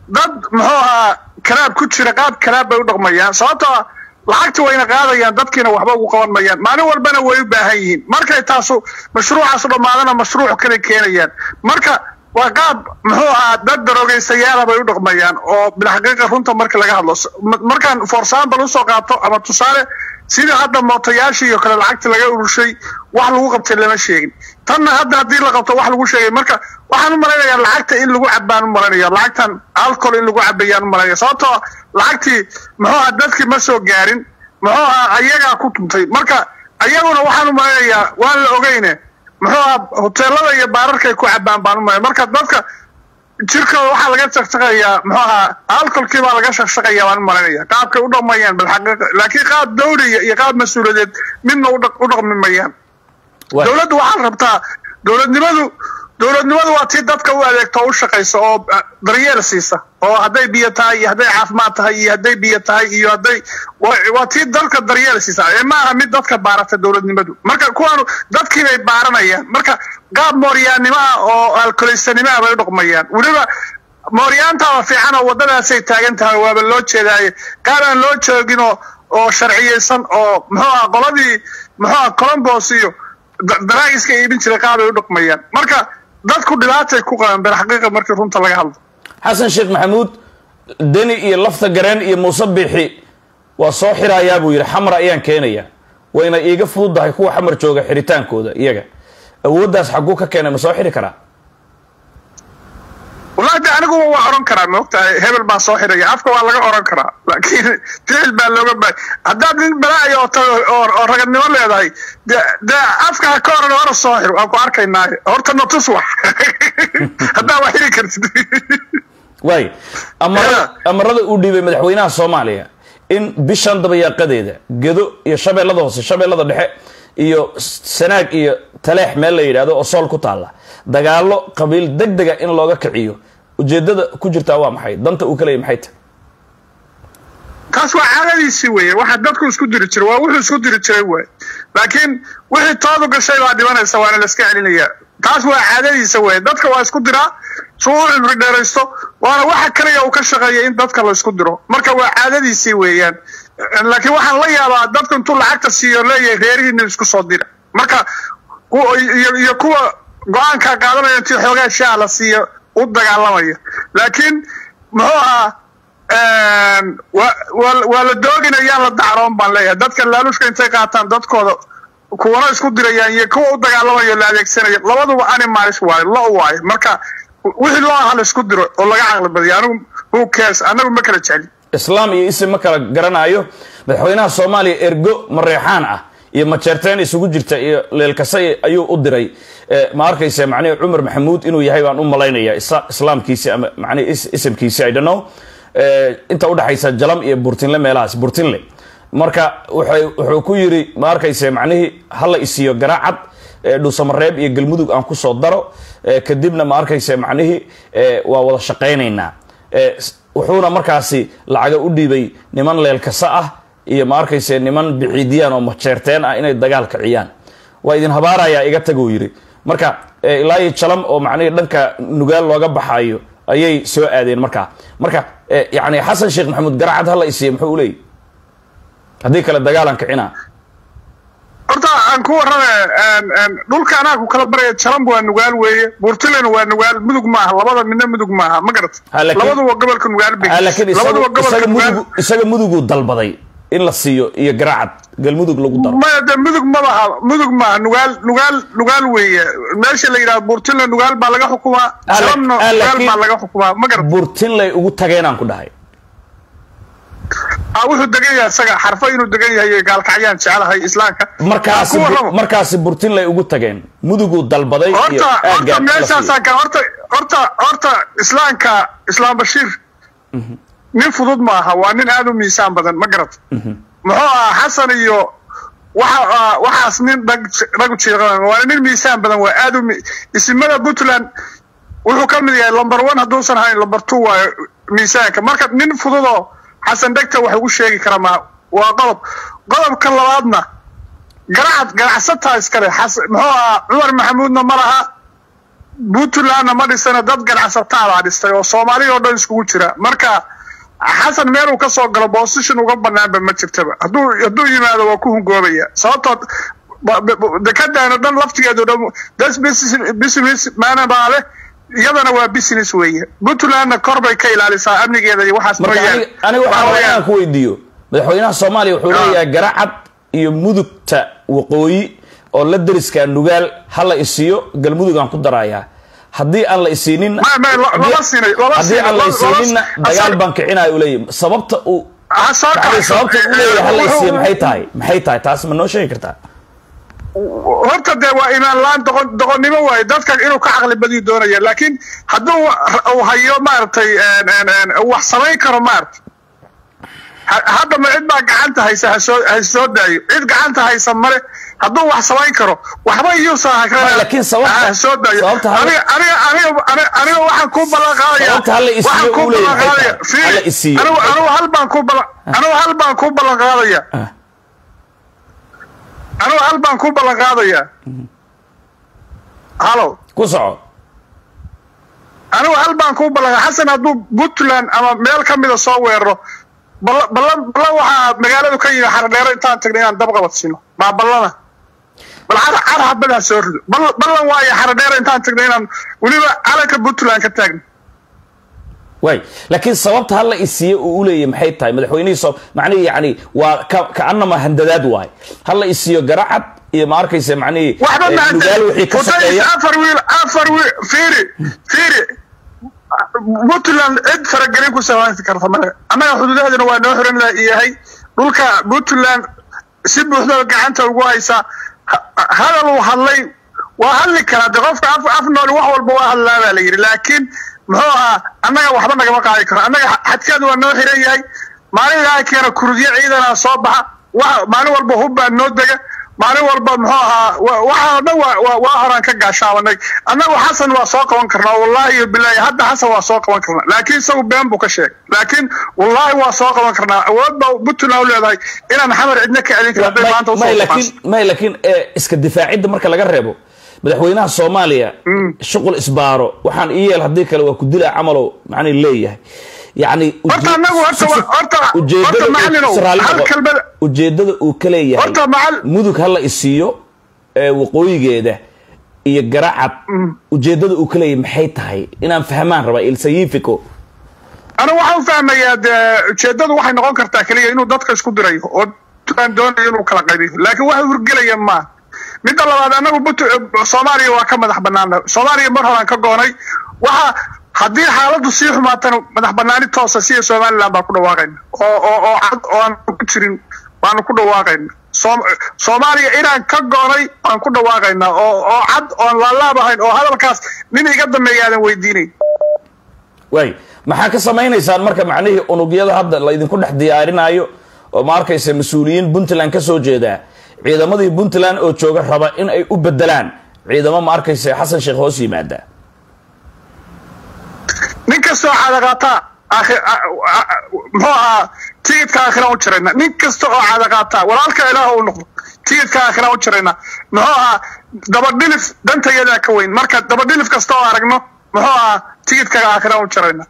[SPEAKER 2] dad muxuu ahaa kalaab ku jira qaab kalaab bay u dhaqmayaan sababtoo lacagti wayna qaadayaan dadkiina waxba ugu qaban mayaan maalin walbana way u baahan yihiin markay taasu mashruucaasu dhammaadana mashruuc kale keenayaan marka waa qaab muxuu ahaa dad darogaystayaala bay u dhaqmayaan oo bilxaqiiqa runta marka laga hadlo markaan for example usoo qaato ama tusaale sidii hadda mootayaashii iyo kale lacagta laga urushay wax lagu qabtay lama sheegin tanna hadda haddii la qabto wax lagu sheegay marka waxaan u malaynayaa lacagta in lagu cabaan u malaynaya lacagtan alcohol in lagu cabayaan u malaynaya sababtoo lacagtii muxuu aha dadkii ma soo gaarin muxuu aha ayagaa ku tuntay marka ayaguna waxaan u malaynayaa waan la ogeyne muxuu aha hoteelada iyo baararkay ku cabaan baan u malaya marka dadka jirkooda waxaa laga shaqshaqayaa muxuu ahaa alcoholkii baa laga shaqshaqaya baan u malaynaya qaabkay u dhaqmayaan bilxaqiiqa laakiin qaab dawliya iyo qaab mas-uuliyadeed midna u dhaqmi mayaan dowladdu waxaa rabtaa dowladnimadu dowladnimadu waa tii dadka u adeegto o u shaqaysa oo daryeel siisa oo hadday biyo tahay iyo hadday caafimaad tahay iyo hadday biyo tahay iyo hadday waa tii dadka daryeel siisa ee ma aha mid dadka baarata dowladnimadu marka kuwaanu dadkii bay baaranayaan marka qaab mooryaannimo ah oo alkoleysanimo ah bay u dhaqmayaan weliba mooryaantaaba fiican oo waddadaasay taagan tahay waaba loo jeedaaye qaar aan loo joogin oo oo sharciyeysan oo muxuu aha qoladii muxuu aha colombos iyo daraagiska iibin jiray qaabay u dhaqmayaan marka dadku dhibaatay ku qaban bilxaqiiqa markii runta laga hadlo
[SPEAKER 1] xasan sheekh maxamuud deni iyo lafta gareen iyo muuse biixi waa soo xirayaa buu yidhi xamar ayaan keenayaa wayna iiga fududdahay kuwa xamar jooga xiritaankooda iyaga awooddaas xagguu ka keenay ma soo xiri karaa
[SPEAKER 2] wallahi de aniguba waa oran karaa maogtahay hebel baa soo xiraya afka waa laga oran karaa laakiin ficil baa looga baay haddaad nin balaayo oo tago oo ragadnimo leedahay de dee afka ha ka oran hora soo xir waan ku arkaynaaye horta natus wax haddaa waa xiri kartid
[SPEAKER 1] waay amarada amarada uu dhiibay madaxweynaha soomaaliya in bishan dabayaaqadeeda gedo iyo shabeellada hoose shabeellada dhexe iyo sanaag iyo taleex meel la yidhahdo oo sool ku taalla dagaalo qabiil deg dega in looga kiciyo ujeedada ku jirtaa waa maxay danta uu ka leeyay maxay tahay
[SPEAKER 2] taas waa caadadiisii weeye waxa dadku isku diri jiray waa wuxuu isku diri jiray waay laakiin wixii toodu gashay baa dhimanaysa waana la iska celinayaa taas waa caadadiisa weeye dadka waa isku diraa si uu cimri dheeraysto waana waxa kaliya uu ka shaqeeya in dadka la isku diro marka waa caadadiisii weeyaan laakiin waxaan la yaabaa dadku intuu lacagta siiyo leeyahay reerihiina isku soo dira marka iyo kuwa go-aankaa qaadanaya intii xoogaa shaa la siiyo u dagaalamaya laakiin muxuu ahaa waa la dooginayaan la dacroon baan leeyahay dadka laalushka intay qaataan dadkooda kuwana isku dirayaan iyo kuwa u dagaalamayo la adeegsanaya labaduba animals waayo lo waayo marka wixii loo aha la isku diro oo laga caqli badiyo anigu who cares anagu ma kala jecli
[SPEAKER 1] islaam iyo isim ma kala garanaayo madaxweynaha soomaaliya ergo mareexaan ah iyo majeerteen isugu jirta iyo leelkase ayuu u diray ma arkaysa macnihi cumar maxamuud inuu yahay baan u malaynaya islaamkiisi ama macnihi isimkiisi i don't know inta udhexaysa jalam iyo burtinle meelahaas burtinle marka wuxuu ku yiri ma arkaysa macnihii hala isiiyo garaacad dhuusamareeb iyo galmudug aan kusoo daro kadibna ma arkaysa macnihii waa wada shaqaynaynaa wuxuuna markaasi lacaga u dhiibay niman leelkasa ah iyo ma arkayse niman biciidiyaan oo majeerteen ah inay dagaal kiciyaan waa idin habaarayaa iga taguu yidhi marka ilaa iyo jalam oo macnihii dhanka nugaal looga baxayo ayay soo aadeen markaa marka yani xasan sheekh maxamuud garacad hala isiiya muxuu u leeyay haddii kale dagaalan kicina
[SPEAKER 2] horta aan ku warrame dhulka anaa ku kala baraya jalam waa nugaal weeye buurtilena waa nugaal mudug maaha labada midna mudug maaha ma garat labaduba gobolka nugaal bay
[SPEAKER 1] laakiin isaga muduguu dalbaday in la siiyo iyo garacad galmudug lagu daro
[SPEAKER 2] maya de mudug mabaha mudug maaha nugaal nugaal nugaal weeye meesha la yidhaha buurtinle nugaal baa laga xukumaa jalamna nugaal baa laga xukumaa ma garat
[SPEAKER 1] buurtinlay ugu tageenaan ku dhahay
[SPEAKER 2] wuxuu degan yahay isaga xarfo inuu degan yahay gaalkacyaan jecelahay islaamka
[SPEAKER 1] markaasi markaasi burtinlay ugu tageen muduguu dalbaday
[SPEAKER 2] horta horta meeshaasaan ka horta horta horta islaamka islaam bashiir nin fudud ma aha waa nin aada u miisaan badan ma garat muxuu ahaa xasan iyo waxa waxaas nin dhag dhagu jiiqan waa nin miisaan badan waa aada u isimada puntland wuxuu ka mid yahay lumber one hadduusan ahayn lumber two waayo miisaanka marka nin fududoo xasan dhegta wax ugu sheegi kara ma waa qodob qodobka labaadna garacad ganacsataa iskale muxuu ahaa cumar maxamuudna ma laha puntlandna ma dhisana dad ganacsataabaa dhistay oo soomaaliya oo dhan iskugu jira marka xasan meel uu ka soo galo position uga banaanba ma jirtaba hadduu hadduu yimaado waa ku hungoobaya sababtoo dekadaana dhan laftigeedu dhan das business maana baa leh iyadana waa business weeye puntlandna kor bay ka ilaalisaa amnigeeda iyo waxaas
[SPEAKER 1] marka
[SPEAKER 2] mooyaane
[SPEAKER 1] aniga waxaa rabaa inaan ku weydiiyo madaxweynaha soomaaliya wuxuu leeyahay garacad iyo mudugta waqooyi oo la deriskaa nugaal ha la isiiyo galmudugaan ku darayaa haddii aan la isiinin
[SPEAKER 2] Ma- ma- lo- lama siinay, lama
[SPEAKER 1] haddii aan la
[SPEAKER 2] siinay, lama-
[SPEAKER 1] isiininna
[SPEAKER 2] lama-
[SPEAKER 1] dagaal
[SPEAKER 2] asal-
[SPEAKER 1] baan kicinaya u leeyahy sababta uu
[SPEAKER 2] Ha soo
[SPEAKER 1] yani
[SPEAKER 2] kaxayso.
[SPEAKER 1] sababta uu leeyahay ha la isiiyo
[SPEAKER 2] Wuxuu-
[SPEAKER 1] maxay tahay maxay tahay taas ma noo sheegi kartaa
[SPEAKER 2] horta dee waa imaan laan doqon doqonnimo waaye dadka inuu ka caqli badiyu doonaya laakiin hadduu uu hayo maaragtay een, een, een, wax samayn karo maaragtay Ha- hadda ma cid baa gacanta haysa ha soo ha soo daayo cid gacanta haysa male hadduu wax samayn karo waxba iyuusa
[SPEAKER 1] Ma, laakiin sababta-
[SPEAKER 2] ha soo daayo
[SPEAKER 1] sababta ha-
[SPEAKER 2] aniga aniga aniga aniga- aniga waxaan ku ballan qaadaya
[SPEAKER 1] Sababta ha la isiiyo
[SPEAKER 2] waxaan ku
[SPEAKER 1] uu leeyahay
[SPEAKER 2] ballan qaadaya
[SPEAKER 1] xitaa.
[SPEAKER 2] fiiri,
[SPEAKER 1] Ha la isiiyo.
[SPEAKER 2] anigu anigu hal baan ku ballan anigu hal baan ku ballan qaadaya
[SPEAKER 1] Ah.
[SPEAKER 2] anigu hal baan ku ballan qaadaya halo
[SPEAKER 1] ku soco
[SPEAKER 2] anigu hal baan ku ballan xasan hadduu puntland ama meel ka mida soo weeraro ballan ballan ballan waxaa magaaladu ka yimi xaradheero intaan tagnay inaan dab qabadsiino maa ballana bal car car habadaa soo rido ballan ballan waayo xaradheero intaan tagnay inaan weliba calanka puntland ka taagno
[SPEAKER 1] waay laakiin sababta ha la isiiyo uu uleeyahy maxay tahay madaxweynihii soo macnihi yani waa ka kaanama handadaad waay ha la isiiyo garacad iyo ma arkaysa macnihi
[SPEAKER 2] waxba
[SPEAKER 1] eh,
[SPEAKER 2] mahadsan
[SPEAKER 1] nugaal wixii ka
[SPEAKER 2] Hudayis
[SPEAKER 1] shaqeeya
[SPEAKER 2] afar wiil afar wiil fiiri fiiri puntland cid faragelin ku samayn karta male annaga xuduudaheeduna waa noo xiran yahay dhulka puntland si buuxda gacanta ugu haysaa Ha- hadal uu hadlay waa hadli karaa de qofka af af nool wax walba waa hadlaa baa la yidhi laakiin muxuu ahaa annaga waxba nagama qaadi karo annaga xadkeedu waa noo xiran yahay maalin ilaahay keena kurudyo ciidana soo baxa wa maalin walba hub baa noo dega maalin walba muxuu ahaa wa- waxa oo dhan waa- waa waa horaan ka gaashaabanay annagu xasan waa soo qaban karnaa wallaahi iyo bilaahi hadda xasan waa soo qaban karnaa laakiin isagu been buu ka sheegay laakiin wallaahi waa soo qaban karnaa awood baa puntland u leedahay inaan xamar cidna ka celin karin hadday maanta usoo
[SPEAKER 1] may
[SPEAKER 2] baxaan.
[SPEAKER 1] laakiin may laakiin eh, iska difaacidda marka laga reebo madaxweynaha soomaaliya shuqul isbaaro waxaan ii yeel haddii kale waa ku dilaa camalow macnii leeyahay yani
[SPEAKER 2] Horta annagu horta wa- horta- horta macallinow, hal kelmada-
[SPEAKER 1] ujeedada uu ka leeyahay
[SPEAKER 2] Horta macal-
[SPEAKER 1] mudug ha la isiiyo ee waqooyigeeda iyo garacad ujeedada uu ka leeyahay maxay tahay inaan fahmaan rabaa ilsayifico
[SPEAKER 2] anigu waxaan u fahmayaa dee ujeedadu waxay noqon kartaa keliya inuu dadka isku dirayo oo aan doonayo inuu kala qaybiyo laakiin waxa hurgelaya ma midda labaad anagu Punt- soomaaliya waa ka madax banaana soomaaliya mar horaan ka goonay waxa haddii xaaladdu sii xumaatana madax banaani toosa sida somaliland baan ku dhawaaqayna oo oo oo cad oo aan ku jirin baanu ku dhawaaqayna Soom- soomaaliya inaan ka goonay baan ku dhawaaqaynaa oo oo cad oon laalaab ahayn oo hadalkaas nin iga dambeeya aadan weydiinayn
[SPEAKER 1] waay maxaa ka samaynaysaan marka macnihii unugyada hadda laydinku dhex diyaarinayo oo ma arkaysa mas-uuliyiin puntland ka soo jeedaa ciidamadii puntland oo jooga raba in ay u bedelaan ciidamo ma arkaysa xasan sheekh hoos yimaada
[SPEAKER 2] nin kastoo cadaqaataa aakhir- a- a- a- muxuu ahaa tigidka aakhira u jirayna nin kasta oo cadaqaataa walaalka ilaah u noqdo tigidka aakhira u jirayna muxuu ahaa dabadhilif dantayadaa ka weyn marka dabadhilif kasta oo aragno muxuu ahaa tigidka aakhira u jirayna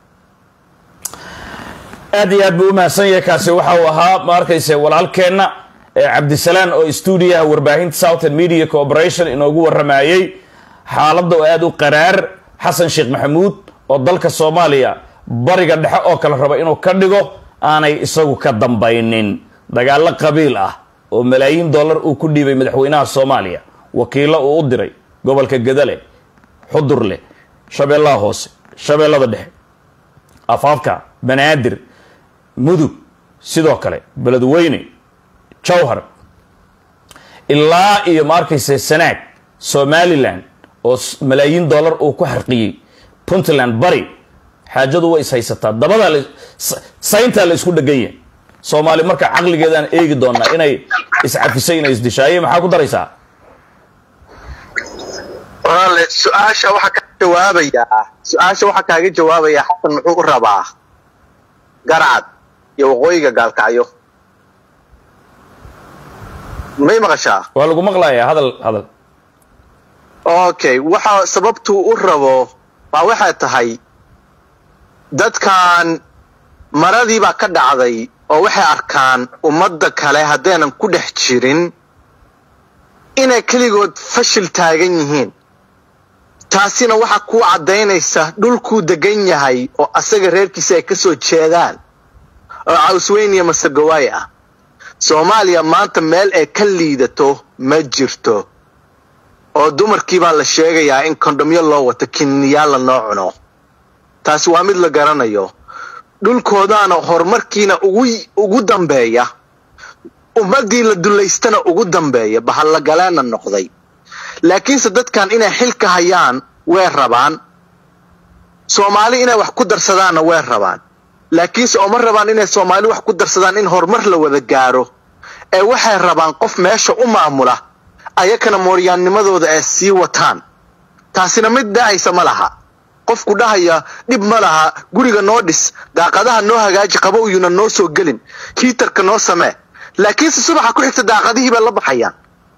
[SPEAKER 1] aad iyo aad buu umahadsan yahay kaasi waxa uu ahaa ma arkaysa walaalkeenna ee cabdisalaan oo stuudiyaha warbaahinta southern media corporation inoogu waramayey xaaladda oo aad u qaraar xasan sheekh maxamuud oo dalka soomaaliya bariga dhexe oo kale raba inuu ka dhigo aanay isagu ka dambaynin dagaallo qabiil ah oo malaayiin dollar uu ku dhiibay madaxweynaha soomaaliya wakiilo uu u diray gobolka gadale xudurle shabeellaha hoose shabeellada dhexe afaafka banaadir mudug sidoo kale beledweyne jowhar ilaa iyo ma arkaysa sanaag somalilan oo s- malaayiin dollar uu ku xarqiyey puntland bari xaajadu way is haysataa dabadaa la s- sayntaa la isku dhegan yahay soomaali marka caqligeedaan eegi doonaa inay iscafisay inay isdishaaye maxaa ku daraysaa
[SPEAKER 3] walaale su-aasha waxaa ka jawaabayaa su-aasha waxaa kaaga jawaabayaa xasan muxuu u rabaa garcad iyo waqooyiga gaalkacyo may maqashaa
[SPEAKER 1] waa lagu maqlayaa hadal hadal
[SPEAKER 3] okay waxa sababtuu u rabo baa waxay tahay dadkan maradii baa ka dhacday oo waxay arkaan ummadda kale haddaynan ku dhex jirin inay keligood fashil taagan yihiin taasina waxaa kuu caddaynaysa dhulkuu degan yahay oo asaga reerkiisa ay ka soo jeedaan oo cawsweyniya masegawaay ah soomaaliya maanta meel ay ka liidato ma jirto oo dumarkii baa la sheegayaa in kondhomyo loo wato kinniyaalla noo cuno taasi waa mid la garanayo dhulkoodaana horumarkiina ugu dambeeya ummaddii la dulaystana ugu dambeeya bahallagaleena noqday laakiinse dadkan inay xilka hayaan way rabaan soomaali inay wax ku darsadaanna way rabaan laakiinse ooma rabaan inay soomaali wax ku darsadaan in horumar la wada gaaro ee waxay rabaan qof meesha u maamula ayakana mooryaannimadooda ay sii wataan taasina mid dhahaysa ma laha qofku dhahaya dhib ma laha guriga noo dhis daaqadaha noo hagaaji qabowyuna noo soo gelin hiitarka noo samee laakiinse subaxa ku xigta daaqadihii bay la baxayaan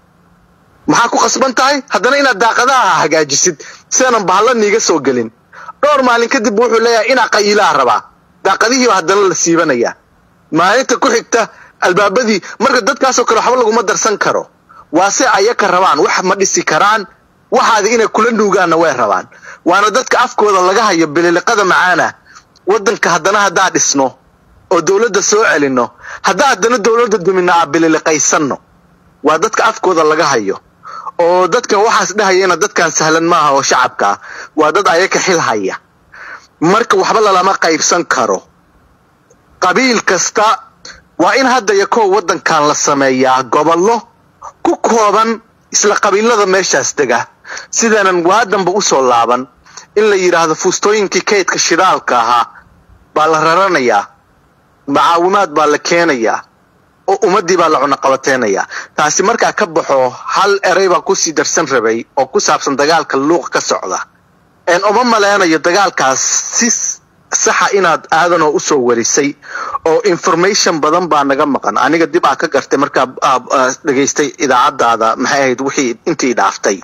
[SPEAKER 3] maxaa ku qasban tahay haddana inaad daaqadaha hagaajisid sianan bahalla niiga soo gelin dhowr maalin kadib wuxuu leeyahay inaa qayiilaha rabaa daaqadihiiba haddana la siibanayaa maalinta ku xigta albaabadii marka dadkaasoo kale waxba laguma darsan karo waa se ayaka rabaan wax ma dhisi karaan waxaadi inay kula nuugaanna way rabaan waana dadka afkooda laga hayo bililiqada macaana waddanka haddana haddaa dhisno oo dowladda soo celinno haddaa haddana dowladda dumina aa bililiqaysanno waa dadka afkooda laga hayo oo dadkan waxaas dhahayana dadkan sahlan maaha oo shacabka ah waa dad ayaka xil haya marka waxba lalama qaybsan karo qabiil kasta waa in hadda iyo kow waddankan la sameeyaa gobollo ku kooban isla qabiilada meeshaas dega sidaanan waadanba u soo laaban in la yidhaahdo fuustooyinkii kaydka shidaalka ahaa baa la raranayaa macaawimaad baa la keenayaa oo ummaddii baa la cunaqabateynayaa taasi markaa ka baxo hal erey baa kusii darsan rabay oo ku saabsan dagaalka luuq ka socda een uma maleynayo dagaalkaas si saxa inaad aadanoo usoo warisay oo information badan baa naga maqan aniga dib aa ka gartay markaa dhegaystay idaacadaada maxay ahayd wixii intii dhaaftay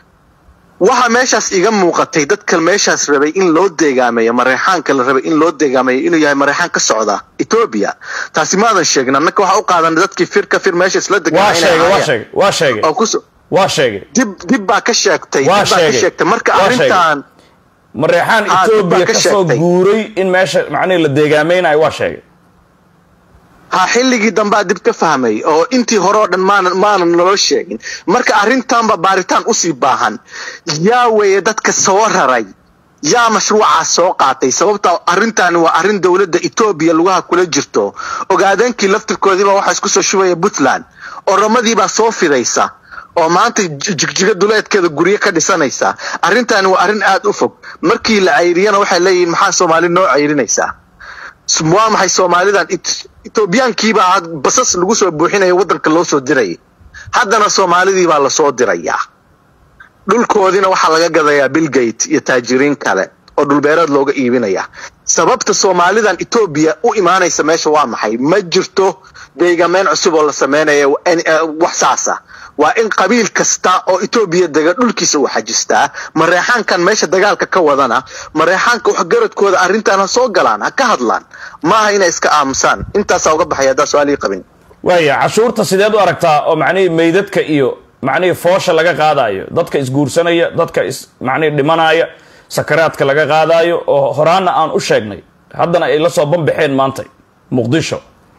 [SPEAKER 3] waxaa meeshaas iga muuqatay dadka meeshaas rabay in loo deegaameeyo mareexaanka la rabay in loo deegaameeyo inuu yahay mareexaan ka socda etoobiya taasi maadan sheegin annaka waxaa u qaadan dadkii fir ka fir meesha isla
[SPEAKER 1] waa sheegay waa sheegay waa sheegay
[SPEAKER 3] oo kus
[SPEAKER 1] waa sheegay
[SPEAKER 3] dib dib baa ka sheegtay
[SPEAKER 1] Waa
[SPEAKER 3] dib baa ka
[SPEAKER 1] sheegay.
[SPEAKER 3] sheegtay marka
[SPEAKER 1] Waa sheegay.
[SPEAKER 3] arrintan
[SPEAKER 1] mareexaan
[SPEAKER 3] Ah, dib baa
[SPEAKER 1] etoobiya
[SPEAKER 3] ka
[SPEAKER 1] ka soo
[SPEAKER 3] sheegtay.
[SPEAKER 1] guuray in meesha macnihi la deegaameynayo waa sheegay
[SPEAKER 3] ha xilligii dambaa dib ka fahmay oo intii hore oo dhan maanan maanan naloo sheegin marka arrintanba baaritaan usii baahan yaa weeye dadka soo raray yaa mashruucaas soo qaatay sababta arrintaani waa arrin dowladda etoobiya lugaha kula jirto ogaadeenkii laftirkoodiiba waxaa isku soo shubaya puntland oromadiibaa soo fidaysa oo maanta j- jigjiga duleedkeeda guryo ka dhisanaysa arrintaani waa arrin aad u fog markii la cayriyana waxay leeyihiin maxaa soomaali noo cayrinaysaa waa maxay soomaalidan It- etoobiyaankiibaa had basas lagu soo buuxinaya waddanka loo soo dirayay haddana soomaalidii baa lasoo dirayaa dhulkoodiina waxaa laga gadayaa billgate iyo taajiriin kale oo dhulbeereed looga iibinaya sababta soomaalidan etoobiya u imaanaysa meesha waa maxay ma jirto deegaameen cusub oo la sameynaya en- eh, wax saasa waa in qabiil kasta oo etoobiya dega dhulkiisa uu xajistaa mareexaankan meesha dagaalka ka wadana mareexaanka waxgaradkooda arrintan ha soo galaan ha ka hadlaan maaha inay iska aamusaan intaasaa uga baxaya haddaa su-aalii qabin
[SPEAKER 1] waaya cashuurta sideed u aragtaa oo macnihii meydadka iyo macnihii foosha laga qaadayo dadka isguursanaya dadka is macnihii dhimanaya sakaraadka laga qaadayo oo horaana aan u sheegnay haddana ay la soo banbaxeen maanta muqdisho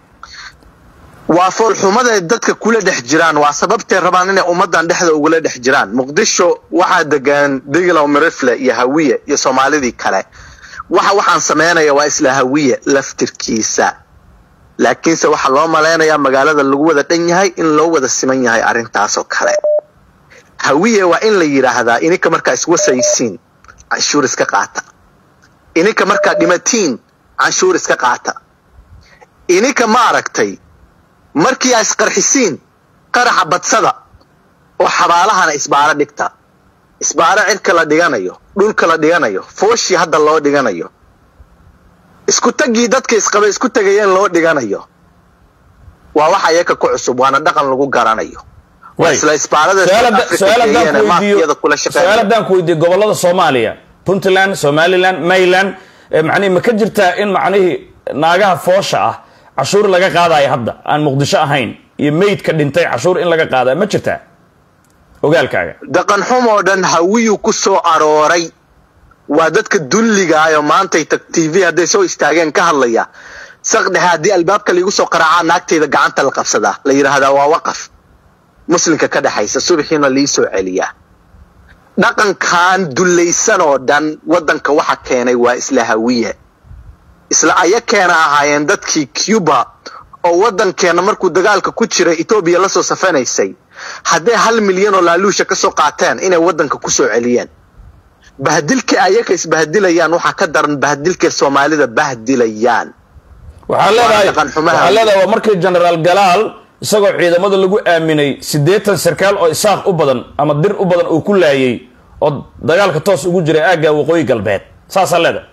[SPEAKER 3] waa foolxumaday dadka kula dhex jiraan waa sababtay rabaan inay ummadan dhexda ugula dhex jiraan muqdisho waxaa degan diglow mirifle iyo hawiye iyo soomaalidii kale waxa waxaan sameynaya waa isla hawiye laftirkiisa laakiinse waxaa loo malaynayaa magaalada lagu wada dhan yahay in loo wada siman yahay arrintaasoo kale hawiye waa in la yidhaahdaa ininka markaa iswasaysiin canshuur iska qaata ininka markaa dhimatiin canshuur iska qaata ininka ma aragtay markii aa isqarxisiin qaraxa badsada oo xabaalahana isbaaro dhigta isbaaro cirka la dhiganayo dhulka la dhiganayo fooshii hadda loo dhiganayo isku taggii dadka isqaba isku tegayeen loo dhiganayo waa waxa iyaka ku cusub waana dhaqan lagu garanayo waa isla isbaarada
[SPEAKER 1] su-aal haddaan ku weydiiyo gobolada soomaaliya puntland somaliland mayland macnihi ma ka jirtaa in macnihii naagaha foosha ah cashuur laga qaadayo hadda aan muqdisho ahayn iyo meydka dhintay cashuur in laga qaadayo ma jirtaa ogaalkaaga
[SPEAKER 3] dhaqan xumoo dhan hawiyuu ku soo arooray waa dadka dulligaayo maantay tag t v hadday soo istaageen ka hadlaya saqdhexe haddii albaabka laigu soo qaraacaa naagtayda gacanta la qabsadaa la yidhaahdaa waa waqaf muslimka ka dhexaysa subaxiina lii soo celiyaa dhaqankan dullaysan oo dhan waddanka waxa keenay waa isla hawiye isla aya keena ahaayeen dadkii cuba oo waddankeenna markuu dagaalka ku jiray etoobiya la soo safanaysay hadday hal milyan oo laaluusha ka soo qaateen inay waddanka ku soo celiyeen bahdilka ayaka isbahdilayaan waxaa ka daran bahdilka soomaalida bahdilayaan
[SPEAKER 1] waxaa leedahay waxaa leedahay waa markii generaal galaal isagoo ciidamada lagu aaminay siddeetan sarkaal oo isaaq u badan ama dir u badan uu ku laayay oo dagaalka toos ugu jiray aagga waqooyi galbeed saasaa leedahay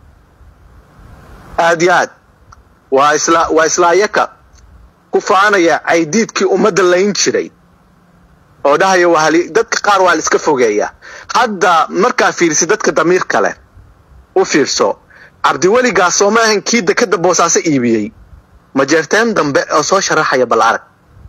[SPEAKER 3] aad iyo aad waa isla waa isla ayaka ku faanaya caydiidkii ummadda layn jiray oo dhahaya waa hali dadka qaar waa la iska fogeeya hadda markaa fiirsi dadka damiirka leh u fiirso cabdiweligaas soo ma ahan kii dekada boosaaso iibiyey majeerteen dambe oo soo sharaxaya bal arag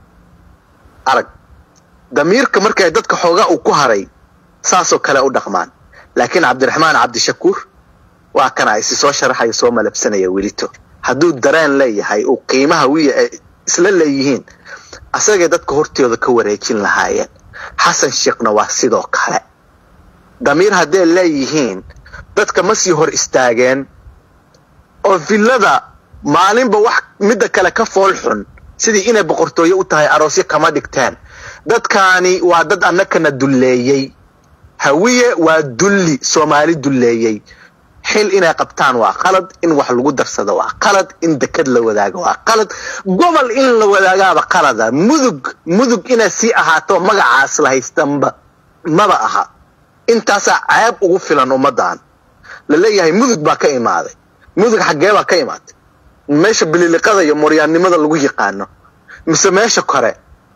[SPEAKER 3] arag damiirka markay dadka xoogaa uu ku haray saasoo kale u dhaqmaan laakiin cabdiraxmaan cabdishakuur waa kana isi soo sharaxaya soo malabsanaya welito hadduu dareen leeyahay uu qiimaha wiya ay isla leeyihiin asagay dadka hortooda ka wareejin lahaayeen xasan sheekhna waa sidoo kale damiir hadday leeyihiin dadka ma sii hor istaageen oo villada maalinba wax midda kale ka fool xun sidii inay boqortooyo u tahay aroosyo kama dhigteen dadkaani waa dad annakana dulleeyey hawiye waa dulli soomaali dulleeyey xil inay qabtaan waa qalad in wax lagu darsado waa qalad in dekad la wadaago waa qalad gobol in la wadaagaaba qalada mudug mudug inay sii ahaato magacaas la haystanba maba aha intaasaa ceeb ugu filan ummaddan la leeyahay mudug baa ka imaaday mudug xaggee baa ka imaatay meesha bililiqada iyo moryaannimada lagu yaqaano mise meesha kore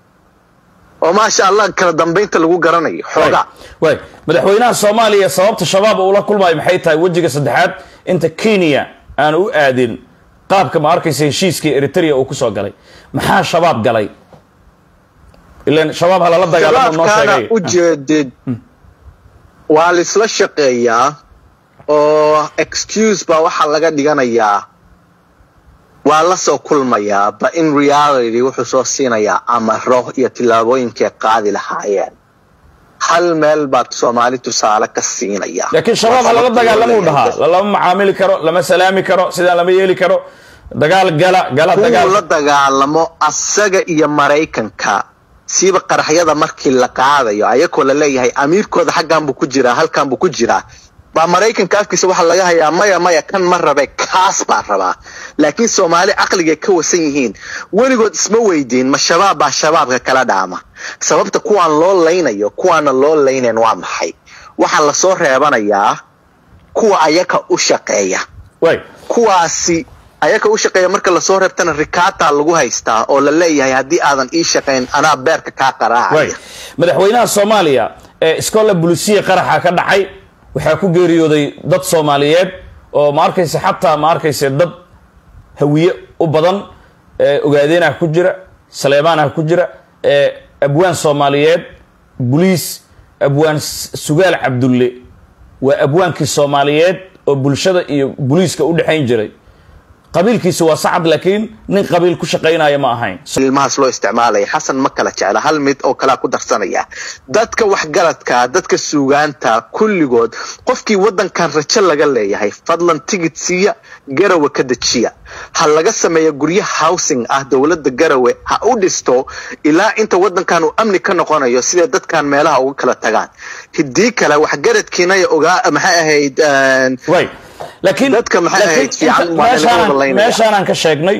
[SPEAKER 3] oo maasha allah kala dambaynta lagu garanayo xoogaa
[SPEAKER 1] way madaxweynaha soomaaliya sababta shabaab uula kulmaayo maxay tahay wejiga saddexaad inta kenya aan u aadin qaabka ma arkaysa heshiiskii eritrea uu kusoo galay maxaa shabaab galay ilan shabaab ha lala dagaalamo noo
[SPEAKER 3] shabaabkaana
[SPEAKER 1] sheegay
[SPEAKER 3] ujeedid waa laisla shaqeeyaa oo excuse baa waxaa laga dhiganayaa waa la soo kulmayaa ba in reality wuxuu soo siinayaa amaro iyo tillaabooyinkay qaadi lahaayeen hal meel baad soomaali tusaale ka siinaya
[SPEAKER 1] laakiin shabaab ha lala dagaalamuu dhahaa lama macaamili karo lama salaami karo sidaan lama yeeli karo dagaal gala gala
[SPEAKER 3] kuwuu la
[SPEAKER 1] dagaal
[SPEAKER 3] dagaalamo asaga iyo maraykanka siiba qaraxyada markii la qaadayo ayakoo la leeyahay amiirkooda xaggan buu ku jiraa halkan buu ku jiraa baa maraykanka afkiisa waxaa laga hayaa maya maya kan ma rabe kaas baa rabaa laakiin soomaali caqligay ka wasan yihiin weligood isma weydiin ma shabaab baa shabaabka kala dhaama sababta kuwaan loo laynayo kuwaana loo laynayn waa maxay waxaa lasoo reebanayaa kuwa ayaka u shaqeeya
[SPEAKER 1] way
[SPEAKER 3] kuwaasi ayaka u shaqeeya marka lasoo reebtana rikaata lagu haystaa oo la leeyahay haddii aadan ii shaqayn anaa beerka kaa
[SPEAKER 1] way
[SPEAKER 3] qaraacaya
[SPEAKER 1] madaxweynaha soomaaliya ee iskoola bulisiya qaraxa ka dhacay waxaa ku geeriyooday dad soomaaliyeed oo ma arkaysa xataa ma arkaysa dad hawiye u badan ee ogaadeenah ku jira saleemaanah ku jira ee abwaan soomaaliyeed buliis abwaan S- sugaal cabdulle waa abwaankii soomaaliyeed oo bulshada iyo buliiska u dhexayn jiray qabiilkiisa waa sacad laakiin nin qabiil ku shaqaynaya ma ahayn
[SPEAKER 3] ilmahaas loo isticmaalaya xasan ma kala jecla hal mid oo kalaa ku darsanaya dadka waxgaradka dadka suugaanta kulligood qofkii waddankan rajo laga leeyahay fadlan tigid siiya garawe ka dejiya ha laga sameeya guryo housing ah dowladda garawe ha u dhisto ilaa inta waddankan uu amni ka noqonayo siday dadkan meelaha uga kala tagaan hidii kale waxgaradkiinaya ogaa maxay ahayd een,
[SPEAKER 1] way laakiin
[SPEAKER 3] Dadka maxay
[SPEAKER 1] laakiin
[SPEAKER 3] ahayd fiican
[SPEAKER 1] inta-
[SPEAKER 3] waa in laga
[SPEAKER 1] meeshaan-
[SPEAKER 3] wada laynaya.
[SPEAKER 1] meeshaanaan ka sheegnay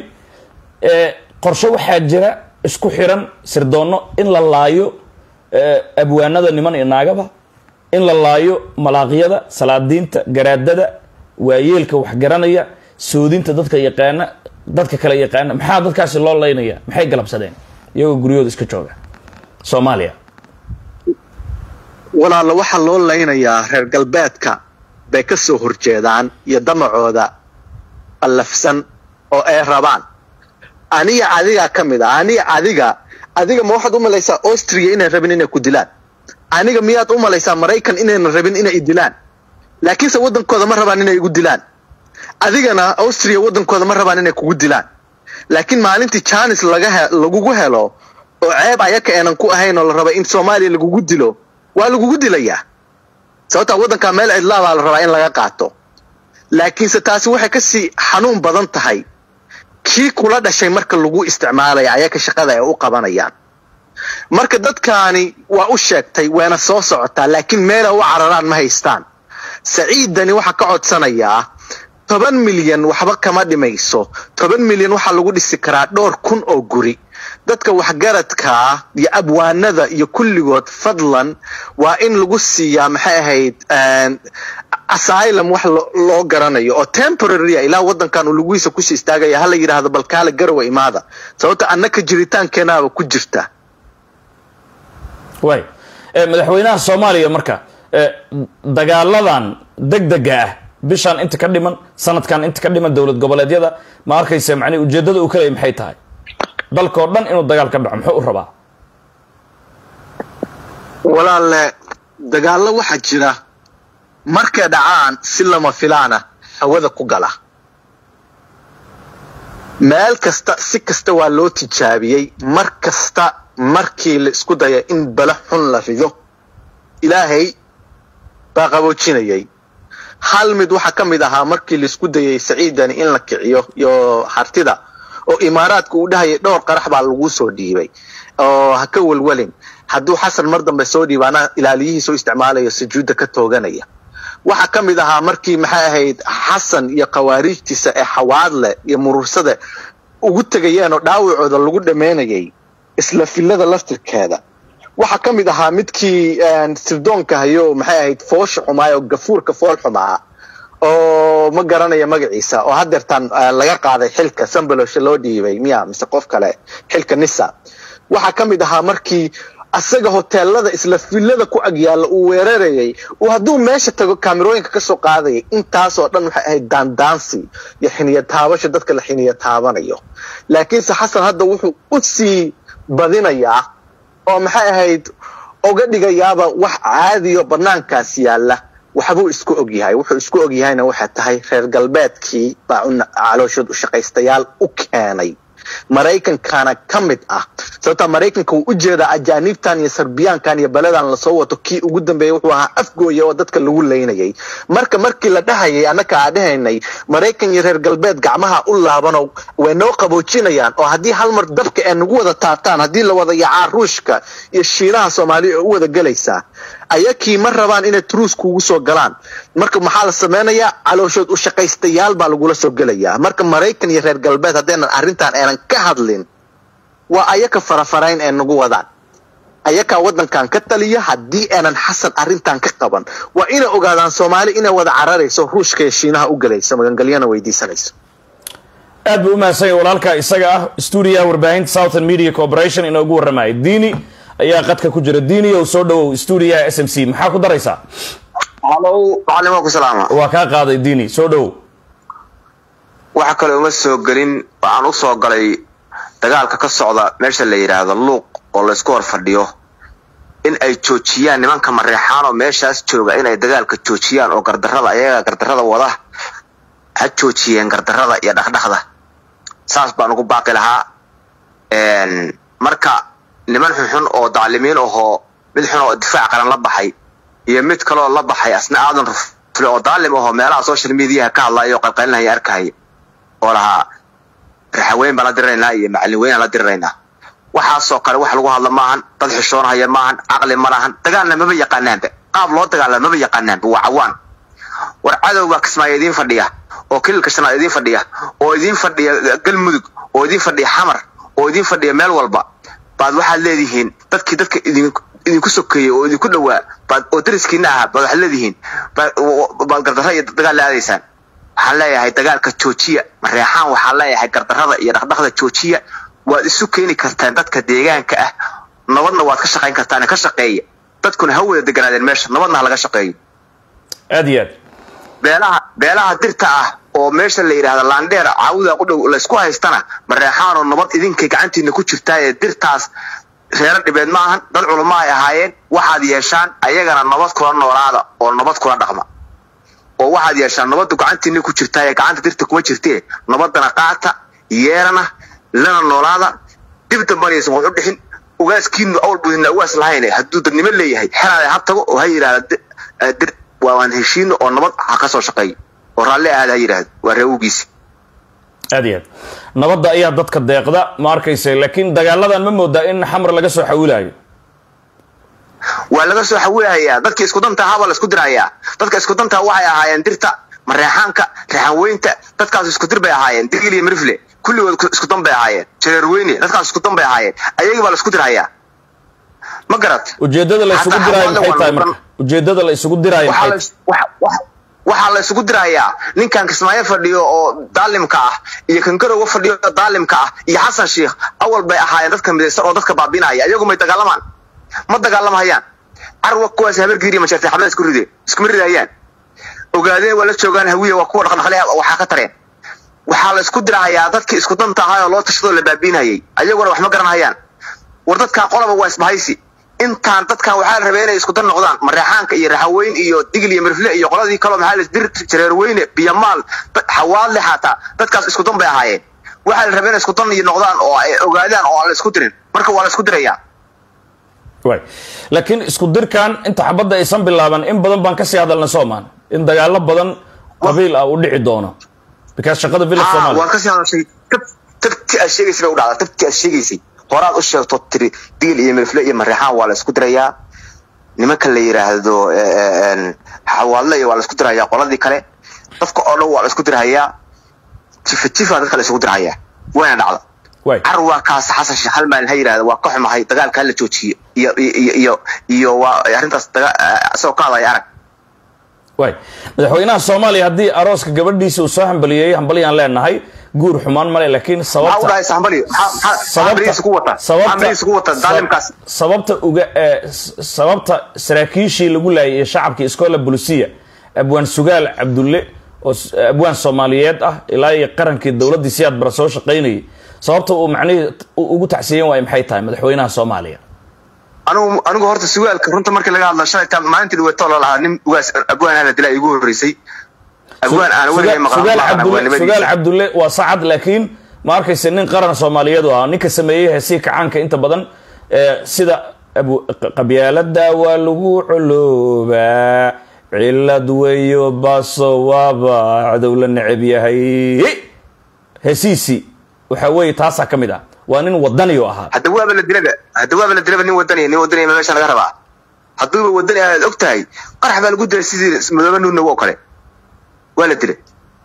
[SPEAKER 1] ee, qorshe waxaa jira isku xiran sirdoonno in la laayo ee, abwaanada niman iyo naagaba in la laayo malaaqyada salaadiinta garaadada waayeelka waxgaranaya soodinta dadka yaqaana dadka kale yaqaana maxaa dadkaasi loo laynaya maxay galabsadeen iyagoo guryahooda iska jooga soomaaliya
[SPEAKER 3] walaalla waxaa loo laynayaa reer galbeedka bay ka soo horjeedaan iyo damacooda allafsan oo ay rabaan aniga adigaa ka mid ah aniga adiga adiga ma waxaad u malaysaa austria inay rabin inay ku dilaan aniga miyaad u malaysaa maraykan inaynan rabin inay dilaan laakiinse waddankooda ma rabaan inay igu dilaan adigana austria waddankooda ma rabaan inay kugu dilaan laakiin maalintii janis laga lagugu helo oo ceeb ayaka aanan ku ahayn oo la raba in soomaaliya lagugu dilo waa lagugu dilayaa sababtaa waddankaa meel cidlaabaa la rabaa in laga qaato laakiinse taasi waxay kasii xanuun badan tahay kii kula dhashay marka lagu isticmaalaya ayaka shaqada ay u qabanayaan marka dadkaani waa u sheegtay wayna soo socotaa laakiin meela u cararaan ma haystaan saciiddani waxaa ka codsanayaa toban milyan waxba kama dhimayso toban milyan waxaa lagu dhisi karaa dhowr kun oo guri dadka waxgaradkaa iyo abwaanada iyo kulligood fadlan waa in lagu siiyaa maxay ahayd asylum wax loo garanayo oo temporarya ilaa waddankan uu laguhiisa kusii istaagaya hala yidhaahdo balkaale garowa imaada sababta annaka jiritaankeenaaba ku jirta
[SPEAKER 1] way madaxweynaha soomaaliya marka dagaaladan degdega ah bishaan inta ka dhiman sanadkan inta ka dhiman dowlad goboleedyada ma arkaysa macnihi ujeeddada uu kaleeyay maxay tahay dalkao dhan inuu dagaal ka dhaco muxuu u rabaa
[SPEAKER 3] walaalle dagaallo waxaa jira markay dhacaan si lama filaana hawada ku gala meel kasta si kasta waa loo tijaabiyey mar kasta markii la isku daya in bala xun la rido ilaahay baa qaboojinayay hal mid waxaa ka mid ahaa markii laisku dayay saciidani in la kiciyo iyo hartida oo imaaraadka uu dhahayay dhowr qarax baa lagu soo dhiibay oo ha ka welwelin hadduu xasan mar dambe soo dhiiba anaa ilaaliyihiisa u isticmaalayo sujuudda ka tooganaya waxaa ka mid ahaa markii maxay ahayd xasan iyo khawaariijtiisa ee xawaadle iyo murursada ugu tegayeen oo dhaawacooda lagu dhammaynayay isla fillada laftirkeeda waxaa ka mid ahaa midkii sirdoonka hayo maxay ahayd foosha xumaay oo gafuurka fool xumaa oo ma garanaya magaciisa oo hadeertaan laga qaaday xilka sambalosha loo dhiibay miya mise qof kale xilka nisa waxaa ka mid ahaa markii asaga hoteelada isla fillada ku agyaalla uu weerarayay uu hadduu meesha tago kaamirooyinka ka soo qaadayay intaasoo dhan waxay ahayd daandaansi iyo xiniya taabasho dadka la xiniya taabanayo laakiinse xasan hadda wuxuu u sii badinayaa oo maxay ahayd oga dhigayaaba wax caadiyo banaankaas yaalla waxbuu isku ogyahay wuxuu isku ogyahayna waxay tahay reer galbeedkii baa calooshood u shaqaystayaal u keenay maraykankana ka mid ah sababtaa maraykanka wuu u jeedaa ajaaniibtan iyo sarbiyaankan iyo beledan lasoo wato kii ugu dambeeyey wuxuu ahaa afgooya oo dadka lagu laynayay marka markii la dhahayay annaka aa dhahaynay maraykan iyo reer galbeed gacmaha u laabano way noo qaboojinayaan oo haddii hal mar dabka ee nagu wada taabtaan haddii la wada yacaa ruushka iyo shiinaha soomaaliya oo u wada gelaysaa ayakii ma rabaan inay truus kuugu soo galaan marka maxaa la samaynayaa calooshood u shaqaystayaal baa lagula soo gelayaa marka maraykan iyo reer galbeed haddaynan arrintan aanan ka hadlin waa ayaka farafarayn ee nagu wadaan ayakaa waddankan ka taliya haddii aanan xasan arrintan ka qaban waa inay ogaadaan soomaali inay wada cararayso ruushka iyo shiinaha u gelayso magangalyana weydiisanayso
[SPEAKER 1] aad buu u mahadsan yahay walaalka isaga ah stuudiyaha warbaahinta southern media corporation inoogu warramaya diini ayaa qadka ku jira diini ow soo dhawow stuudiyaha s m c maxaa ku daraysaa
[SPEAKER 4] halow macalimo ku salaama
[SPEAKER 1] waa kaa qaaday diini soo dhawow
[SPEAKER 4] waxa kale uma soo gelin waxaan u soo galay dagaalka ka socda meesha la yidhaahdo luuq oo laysku hor fadhiyo in ay joojiyaan nimanka mareexaan oo meeshaas jooga inay dagaalka joojiyaan oo gardarrada ayaga gardarrada wada ha joojiyeen gardarrada iyo dhaqdhaqda saas baan ugu baaqi lahaa marka niman xunxun oo daclimiin ahoo mid xun oo difaac qaran la baxay iyo mid kaleoo la baxay asna aadan rufle oo daalim ahoo meelaha social mediaha ka hadlaya oo qalqalinaya arkahaya oo lahaa raxaweyn baan la diriraynaa iyo macallin weynaan la diriraynaa waxaasoo kale wax lagu hadla maahan dad xishoonhaya maahan caqli ma lahan dagaalna maba yaqaanaanba qaab loo dagaala maba yaqaanaanba waa cawaan war cadow baa kismaayo idiin fadhiya oo kililka shanaad idiin fadhiya oo idiin fadhiya galmudug oo idiin fadhiya xamar oo idiin fadhiya meel walba baad waxaad leedihiin dadkii dadka idinku sokeeyey oo idinku dhowaa baad oo dariskiina ahaa baad waxaad leedihiin baad gardarra iyo dagaal la aadaysaan waxaan leeyahay dagaalka joojiya mareexaan waxaan leeyahay gardarrada iyo dhaqdhaqda joojiya waad isu keeni kartaan dadka deegaanka ah nabadna waad ka shaqayn kartaan ka shaqeeya dadkuna ha wada deganaadeen meesha nabadna ha laga shaqeeyo
[SPEAKER 1] aad iyo aad
[SPEAKER 4] beelaha beelaha dirta ah oo meesha la yidhaahda laandheer caawuda u dhow laysku haystana mareexaanoo nabad idinkay gacantiina ku jirtaa ee dirtaas reero dhibeed ma ahan dad culamo ay ahaayeen waxaad yeeshaan ayagana nabad kula noolaada oo nabad kula dhaqma oo waxaad yeeshaan nabaddu gacantiina ku jirtaa ee gacanta dirta kuma jirtee nabadana qaata yeelana lana noolaada dib dambanaysan wax u dhixin ugaaskiinu awal budina ugaas lahayn hadduu dadnimo leeyahay xelaada ha tago oo ha yidhaahda dir waan heshiino oo nabad ha ka soo shaqeeyo oo raalli ahaada ha yidhaahdo waa reewgiisi
[SPEAKER 1] aad iyo aad nabadda ayaa dadka deeqda ma arkaysa laakiin dagaaladan ma moodaa in xamar laga soo xawilayo
[SPEAKER 4] waa laga soo xawilahayaa dadka isku danta ahaabaa la isku dirahayaa dadka isku danta waxay ahaayeen dirta mareexaanka reexanweynta dadkaas isku dir bay ahaayeen digil iyo mirifle kulligood isku dan bay ahaayeen jareerweyne dadkaas isku dan bay ahaayeen ayagii baa la isku dirhayaa ma garat
[SPEAKER 1] ujeedada la isugu diraayo maxay tahay marka ujeedada la isugu diraayo maxay
[SPEAKER 4] waxaa la isugu dirayaa ninkan kismaayo fadhiyo oo daalimka ah iyo kan garowa fadhiyo oo daalimka ah iyo xasan sheikh awal bay ahaayeen dadka midaysan oo dadka baabinaya iyagu may dagaalamaan ma dagaalamahayaan carwa kuwaas habar giiriya ma jirtay xabada isku ride iskuma ridayaan ogaadeen waa la joogaan hawiya waa kuwa dhaqdhaqle waxaa ka tareen waxaa la isku dirahayaa dadkii isku danta ahaa oo loo tashadoo la baabiinayay ayaguna wax ma garanhayaan war dadkan qolaba waa isbahaysi intaan dadkan waxaa la rabay inay isku dar noqdaan mareexaanka iyo raxaweyn iyo digil iyo mirfle iyo qoladii kaloo maxaa la dir jareerweyne biyamaal xawaadle xataa dadkaas isku dan bay ahaayeen waxaa la rabay inay isku dan iyo noqdaan oo ay ogaadaan oo aan la isku dirin marka waa la isku dirayaa
[SPEAKER 1] way laakiin isku dirkan inta xabadda aysan bilaaban in badan baan kasii hadalna soomaan in dagaalo badan qabiil ah uu dhici doono because shaqada village Soomaaliya
[SPEAKER 4] waan kasii hadashay tabti aad sheegaysay bay u dhacdaa tabti aad sheegaysay horaad u sheegto tiri digil iyo mirfle iyo mareexaan waa la isku dirayaa nimanka la yidhaahdo xawaadle iyo waa la isku dirayaa qoladii kale dadka oo dhan waa la isku dirahayaa jifa jifa dadka la isugu dirahayaa wayna dhacda
[SPEAKER 1] way
[SPEAKER 4] carwaa kaas xasan sheekh hal maalin ha yidhahda waa ka xumahay dagaalka hala joojiyo iyo iyo iyo iyo waa arrintaas daga isagoo ka hadlaya arag
[SPEAKER 1] way madaxweynaha soomaaliya haddii arooska gabadhiisa uu soo hambaliyey hambalyaan leenahay guur xumaan male laakiin
[SPEAKER 4] maxaa u
[SPEAKER 1] sababta
[SPEAKER 4] dhahay sambali maxaa bariis ku wata maxaa bariis ku wata daalimkaas
[SPEAKER 1] sababta uga ee, s- sababta saraakiishii lagu laayay iyo shacabkii iskoola bulisiya abwaan sugaal cabdulle oo s- abwaan soomaaliyeed ah ilaa iyo qarankii dowladdii siyaad bara soo shaqaynayay sababta uu macnihii u- ugu tacsiyen waayo maxay tahay madaxweynaha soomaaliya
[SPEAKER 4] anigu anigu horta sugaalka runta markii laga hadla shalay taa maalintii dhaweeto la lahaa nin ugaas abwaan hala dilaa igu horreysay abwaan aan weligay maqan
[SPEAKER 1] sugaal
[SPEAKER 4] maqan
[SPEAKER 1] cabdulle sugaal
[SPEAKER 4] abwaannimadiisa
[SPEAKER 1] cabdulle waa sacad laakiin ma arkaysa nin qaran soomaaliyeed u ahaa ninka sameeyey heesii kacaanka inta badan ee, sida abu- qabyaalada waa lagu coloobaa cilad weyo baso waaba cadow la neceb yahay heesiisii waxa weeye taasaa ka mid ah waa nin wadani u ahaa
[SPEAKER 4] hadda waaba la dilaba hadda waaba la dilaba nin wadaniya nin wadaniya meesha laga rabaa hadduuba wadani aad og tahay qarax baa lagu dilay sidii madoobe nuunago oo kale waa la dilay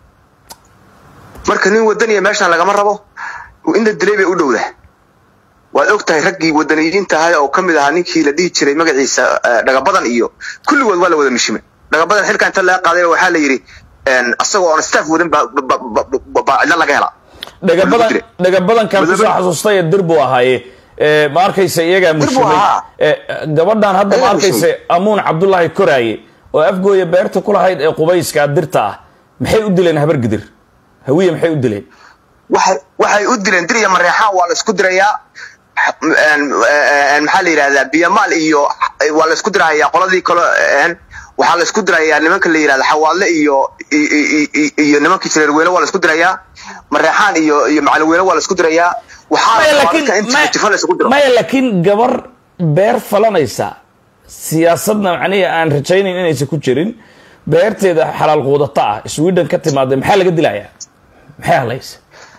[SPEAKER 4] marka nin wadaniya meeshan lagama rabo in la dilay bay u dhowda waad og tahay raggii wadaniyiinta ahaa oo kamid ahaa ninkii la dhihi jiray magaciisa eh, dhagabadan iyo kulligood waa la wada mishime dhagabadan xilka inta laga qaaday waxaa la yidhi asagoo on staff wadan baa ba- ba- ba- baa cidla laga helaa
[SPEAKER 1] dhagabadan
[SPEAKER 4] Lagu dilay.
[SPEAKER 1] dhagabadankan kusoo
[SPEAKER 4] Madoobe-
[SPEAKER 1] xasuustay ee dir buu ahaaye ee, ma arkaysa iyagaa
[SPEAKER 4] buu
[SPEAKER 1] mushimay
[SPEAKER 4] ahaa.
[SPEAKER 1] ee, gabadhan hadda ma
[SPEAKER 4] Iyagaa
[SPEAKER 1] arkaysa amuun cabdullaahi koraaye oo afgooya beerta ku lahayd ee qubayska dirta ah maxay u dileen habar gidir hawiye maxay u dileen
[SPEAKER 4] waxay waxay u dileen dir iyo mareexaan waa la isku dirayaa een, een, maxaa la yidhahdaa biyamaal iyo waa la isku dirayaa qoladii kale een, waxaa la isku dirayaa nimanka la yidhahda xawaadle iyo i- i- i- iyo nimankii jareerweyne waa la isku dirayaa mareexaan iyo iyo macalweyne waa la isku dirayaa waxaa la
[SPEAKER 1] maya
[SPEAKER 4] rabaa
[SPEAKER 1] laakiin
[SPEAKER 4] dadka in
[SPEAKER 1] maya-
[SPEAKER 4] jifa la isugu diro
[SPEAKER 1] maya laakiin gabar beer falanaysa siyaasadna macnihi aan rajaynayn inaysan ku jirin beerteeda xalaal quudata ah sweden ka timaada maxaa laga dilayaa maxay hadlaysa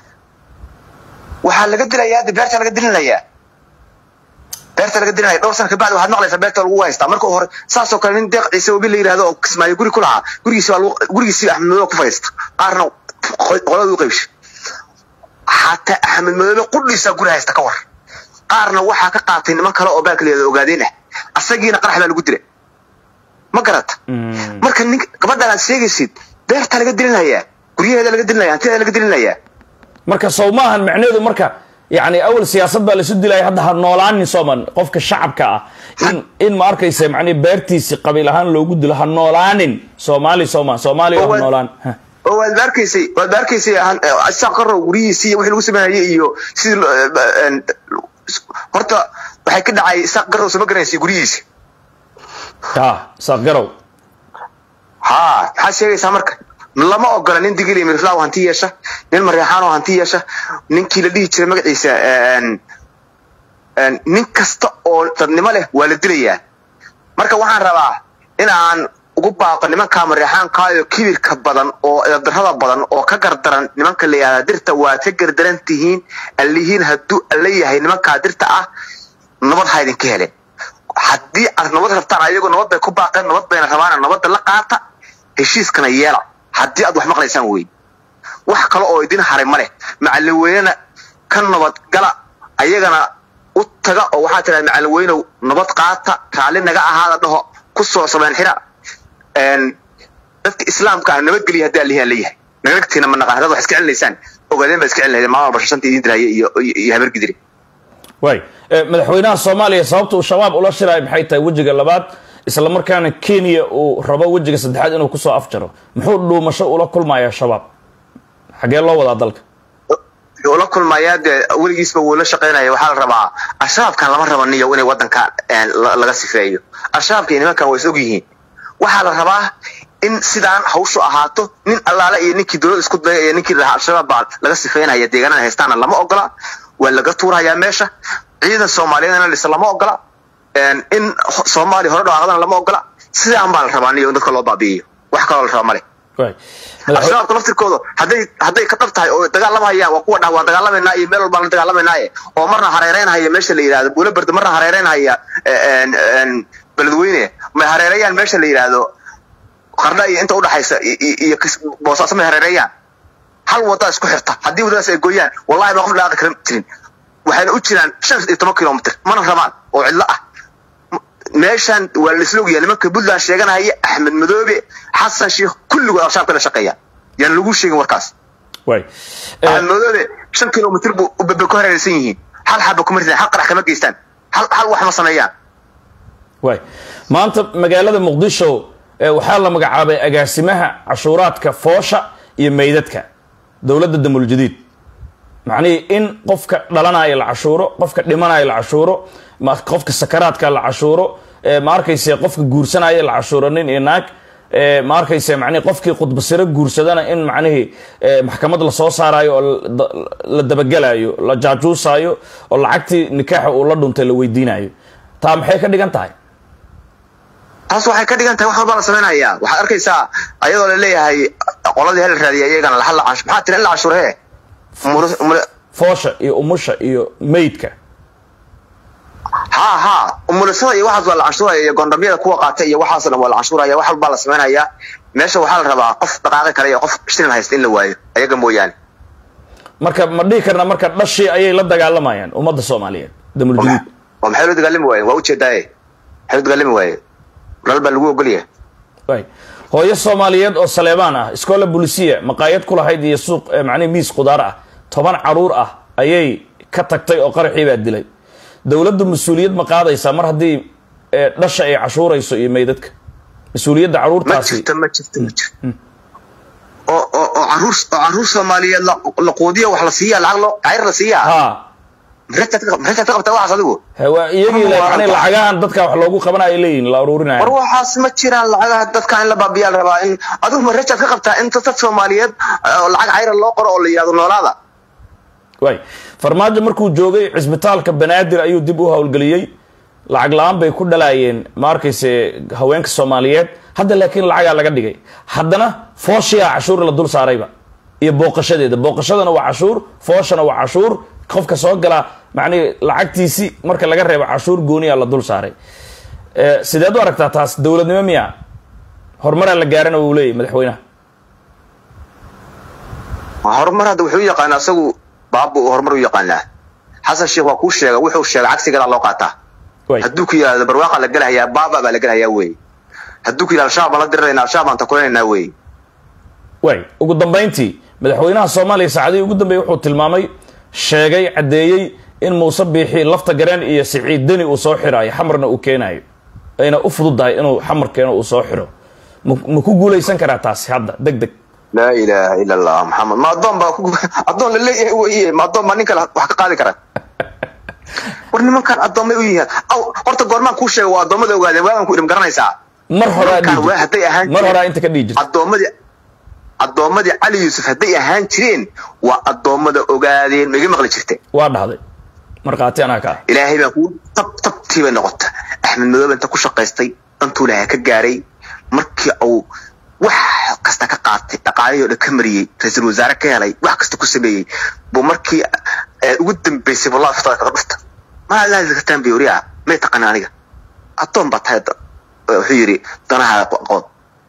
[SPEAKER 4] waxaa laga dilayaa de beerta laga dilinayaa beerta laga dilinaya dhowr sana kabacdi waxaad maqlaysaa beerta lagu haystaa marka hore saasoo kale nin deeq ciise wabi la yidhahdo oo kismaayo guri ku lahaa gurigiisi baa lagu- gurigiisi axmed madoobe ku fadhiista qaarna qo- qolada u qaybshay xataa axmed madoobe qudhiisaa guri haysta ka war qaarna waxaa ka qaatay niman kale oo baalka la yidhahdo ogaadeen ah asagiina qarax baa lagu dilay ma garata marka nin gabadhan aad sheegaysid beerta laga dilinayaa guryaheeda laga dilinaya hantideeda laga dilinayaa
[SPEAKER 1] marka sow maahan macnaheedu marka yacni awal siyaasad baa laisu dilaya hadda ha noolaanin sooman qofka shacabka ah in in ma arkaysa macnihi beertiisi qabiil ahaan loogu dilo ha noolaanin soomaali sooma soomaaliya ha
[SPEAKER 4] Waa-
[SPEAKER 1] noolaan Ha.
[SPEAKER 4] oo waad ba arkaysay waad ba arkaysay han- eh, isaaq qarow guryihiisii iyo wixii lagu sameynayay iyo sidii lo- eh, ba- en, horta waxay ka dhacay isaaq qarow sama garanaysay guryihiisi
[SPEAKER 1] ha saaq garow
[SPEAKER 4] haa maxaad sheegaysaa marka lama ogola nin digil iyo mirflaaw hanti yeesha nin mareexaan oo hanti yeesha ninkii la dhihi jiray magaciisa en, en, nin kasta oo dadnimo leh waa la dilayaa marka waxaan rabaa in aan ugu baaqo nimanka mareexaankaayo kibirka badan oo eedarrada badan oo ka gardaran nimanka la yihahda dirta waad ka gardaran tihiin allihiin hadduu alla yahay nimankaa dirta ah nabad ha idinka hele haddii aad nabad rabtaan ayagu nabad bay ku baaqeen nabad bayna rabaan nabadda la qaata heshiiskana yeela haddii aad wax maqlaysaan wey wax kale oo idin haray ma leh macallin weynena ka nabad gala ayagana u taga oo waxaa tiraa macallin weynow nabad qaata raalli naga ahaada dhaho ku soo sameen xira En, dadka islaamka ah nabadgeliya haddii allihi aan leeyahay nagagtiina ma naqaan haddaad wax iska celinaysaan ogaadeen baa iska celinaydeen maalin walba shashanta idin diraya iyo iyo iyo habargidire
[SPEAKER 1] waay Eh, madaxweynaha soomaaliya sababta uu shabaab ula shiraayo maxay tahay wejiga labaad isla markaana kenya uu rabo wejiga saddexaad inuu kusoo afjaro muxuu dhuumasho ula kulmayaa shabaab xagee loo wadaa dalka
[SPEAKER 4] wuxuu la kulmayaa dee weligiisba wuu la shaqaynaya waxaa la rabaa al-shabaabkan lama rabo niyo inay wadanka en, la- laga sifeeyo al-shabaabka iyo nimankan way is og yihiin waxaa la rabaa in sidaan hawshu ahaato nin allaale iyo ninkii dowlad isku daya iyo ninkii lahaa al-shabaab baa laga sifeynaya deegaanada haystaana lama ogola waa laga tuurayaa meesha ciidan soomaaliyeed in la dhisa lama ogola En, in ho- soomaaliya hore dhawaaqdana lama ogola sidaan baa la rabaa niyo in dadka loo baabi'iyo wax kaloo la rabaa male
[SPEAKER 1] waay madaxwe-
[SPEAKER 4] al-shabaabka laftirkooda hadday hadday ka dhab tahay oo dagaalamahayaan waa kuwa dhah waa dagaalamaynaa iyo meel walbaan la dagaalamaynaye oo marna hareereynhaya meesha la yidhahdo buulo barda marna hareereynhaya en, en, beledweyne may hareereeyaan meesha la yidhaahdo qardha iyo inta udhaxaysa i- i- iyo kis- boosaaso may hareereeyaan hal wada isku xirta haddii wadadaas ay gooyaan wallahi baa qof dhaaqi kara jirin waxayna u jiraan shan iyo toban kilomitr mana rabaan oo cidlo ah meeshan waa la isla ogyahay nimanka puntland sheeganaya axmed madoobe xasan sheikh kulligood al-shabaabka la shaqeeya yaan lagu sheegin warkaas
[SPEAKER 1] waay Eh,
[SPEAKER 4] axmed madoobe shan kilomitr buu bebe ku hareeraysan yihiin hal xaba kuma ritaan hal qarax kama geystaan hal hal wax ma sameeyaan
[SPEAKER 1] waay maanta magaalada muqdisho eh, waxaa la magacaabay agaasimaha cashuuraadka foosha iyo meydadka dowladda damul jadiid macnihii in qofka dhalanaya la cashuuro qofka dhimanaya la cashuuro ma- qofka sakaraadka la cashuuro eh, ma arkayse qofka guursanaya la cashuuro nin iyo naag eh, ma arkayse macnihi qofkii khudbasiro guursadana in macnihii eh, maxkamad lasoo saarayo oo la- da- la dabagelayo la jaajuusayo oo lacagtii nikaaxa uu la dhuntay la weydiinayo taa maxay ka dhigan tahay
[SPEAKER 4] taas waxay ka dhigan tahay wax walbaa la samaynayaa waxaad arkaysaa ayadoo la leeyahay qoladii hel raadiya iyagana lahal la canshu maxaa tiri in la canshuure he Mul- mul-
[SPEAKER 1] foosha iyo umusha iyo meydka
[SPEAKER 4] haa haa umulisada iyo waxaas waa la canshuuraya iyo gondamyada kuwa qaata iyo waxaasoo dhan waa la canshuuraya wax walbaa la samaynayaa meesha waxaa la rabaa qof dhaqaaqi kale iyo qof shilin haysta in la waayo ayaga mooyaane
[SPEAKER 1] marka ma dhihi karna marka dhashii ayay la dagaalamayaan ummadda soomaaliyeed damul jadiid
[SPEAKER 4] oo maxay loo dagaalami waayeen waa ujeedaaye maxay loo dagaalami waaye nal baa lagu ogolyahay
[SPEAKER 1] waay hooyo soomaaliyeed oo saleebaan ah iskoola bulisiya maqaayad ku lahayd iyo suuq eh, macnihi miis khudaar ah toban caruur ah ayay ka tagtay oo qaraxii baa dilay dowladdu mas-uuliyad ma qaadaysaa mar haddii eh, dhasha ay cashuurayso iyo meydadka mas-uuliyadda
[SPEAKER 4] ma
[SPEAKER 1] caruurtaasi
[SPEAKER 4] jirto ma jirto ma jirto oo oo oo caruur oo caruur soomaaliyeed la la quudiya wax la siiyaa lacag loo cayr la siiyaa
[SPEAKER 1] ha
[SPEAKER 4] maxaad ka maxaad ka qabtaa waxaas adigu
[SPEAKER 1] he, waa iyagii le macnihi lacagahan dadka wax loogu qabana ay leeyihin la aruurinaya
[SPEAKER 4] war waxaas ma jiraan lacagaha dadka in la baabiyaa la rabaa in adigu ma rajaad ka qabtaa in dad soomaaliyeed oo lacag cayra loo qoro oo la yidhahdo noolaada
[SPEAKER 1] waay farmaajo markuu joogay cisbitaalka banaadir ayuu dib u howlgeliyey lacag la-aan bay ku dhalaayeen ma arkayse haweenka soomaaliyeed hadda laakiin lacagaa laga dhigay haddana fooshiyaa cashuur la dul saarayba iyo booqashadeeda booqashadana waa cashuur fooshana waa cashuur qofka soo gala macnihi lacagtiisi marka laga reebo cashuur gooniya la dul saaray Eh, sideed u aragtaa taas dowladnimo miya horumaraa la gaarana wuu leeyahy madaxweynaha
[SPEAKER 4] horumar hadda wuxuu u yaqaanaa isagu baabu horumar u yaqaanaa xasan sheekh waa kuu sheega wuxuu sheega cagsigeeda loo qaataa
[SPEAKER 1] waay
[SPEAKER 4] hadduu ku yidhahdo barwaaqa la gelahayaa baaba baa la gelahayaa wey hadduu ku yidhahdo al-shabaab baan la dirirayna al-shabaab baan takulanaynaa wey
[SPEAKER 1] waay ugu dambayntii madaxweynaha soomaaliya saacadihii ugu dambeeyey wuxuu tilmaamay sheegay caddeeyey in muuse biixi lafta gareen iyo siciid deni uu soo xiraayo xamarna uu keenayo ayna u fududahay inuu xamar keeno uu soo xiro ma ku guulaysan karaa taasi hadda deg deg
[SPEAKER 4] laa ilaaha ila allah maxamed ma addoon baa ku addoon la leeyahay weye ma addoon baa nin kale wax ka qaadi kara war nimankan addoomay u yihiin aw horta goormaan kuu sheega waa addoommada ogaadeen waagan ku idhim garanaysaa
[SPEAKER 1] mar horaa
[SPEAKER 4] nimankan waa hadday ahaan
[SPEAKER 1] mar horaa inta ka dhihi jirta
[SPEAKER 4] addoommadii addoommadii cali yuusuf hadday ahaan jireen waa addoommada ogaadeen ma iga maqli jirte
[SPEAKER 1] waa dhahday markhaati anaa ka ah
[SPEAKER 4] ilaahay baa kuu tab tabtii bay noqota axmed madoobe inta ku shaqaystay dantuu lahaa ka gaaray markii uu wax kasta ka qaatay dhaqaalihii o dhan ka mariyey ra-iisul wasaare ka helay wax kasta ku sameeyey buu markii ugu dambeysay wallahi ftada kaga dhufta maa laadi kartaan bay wariyaa may taqana aniga addoon baa tahay wuxuu yidhi danaha qood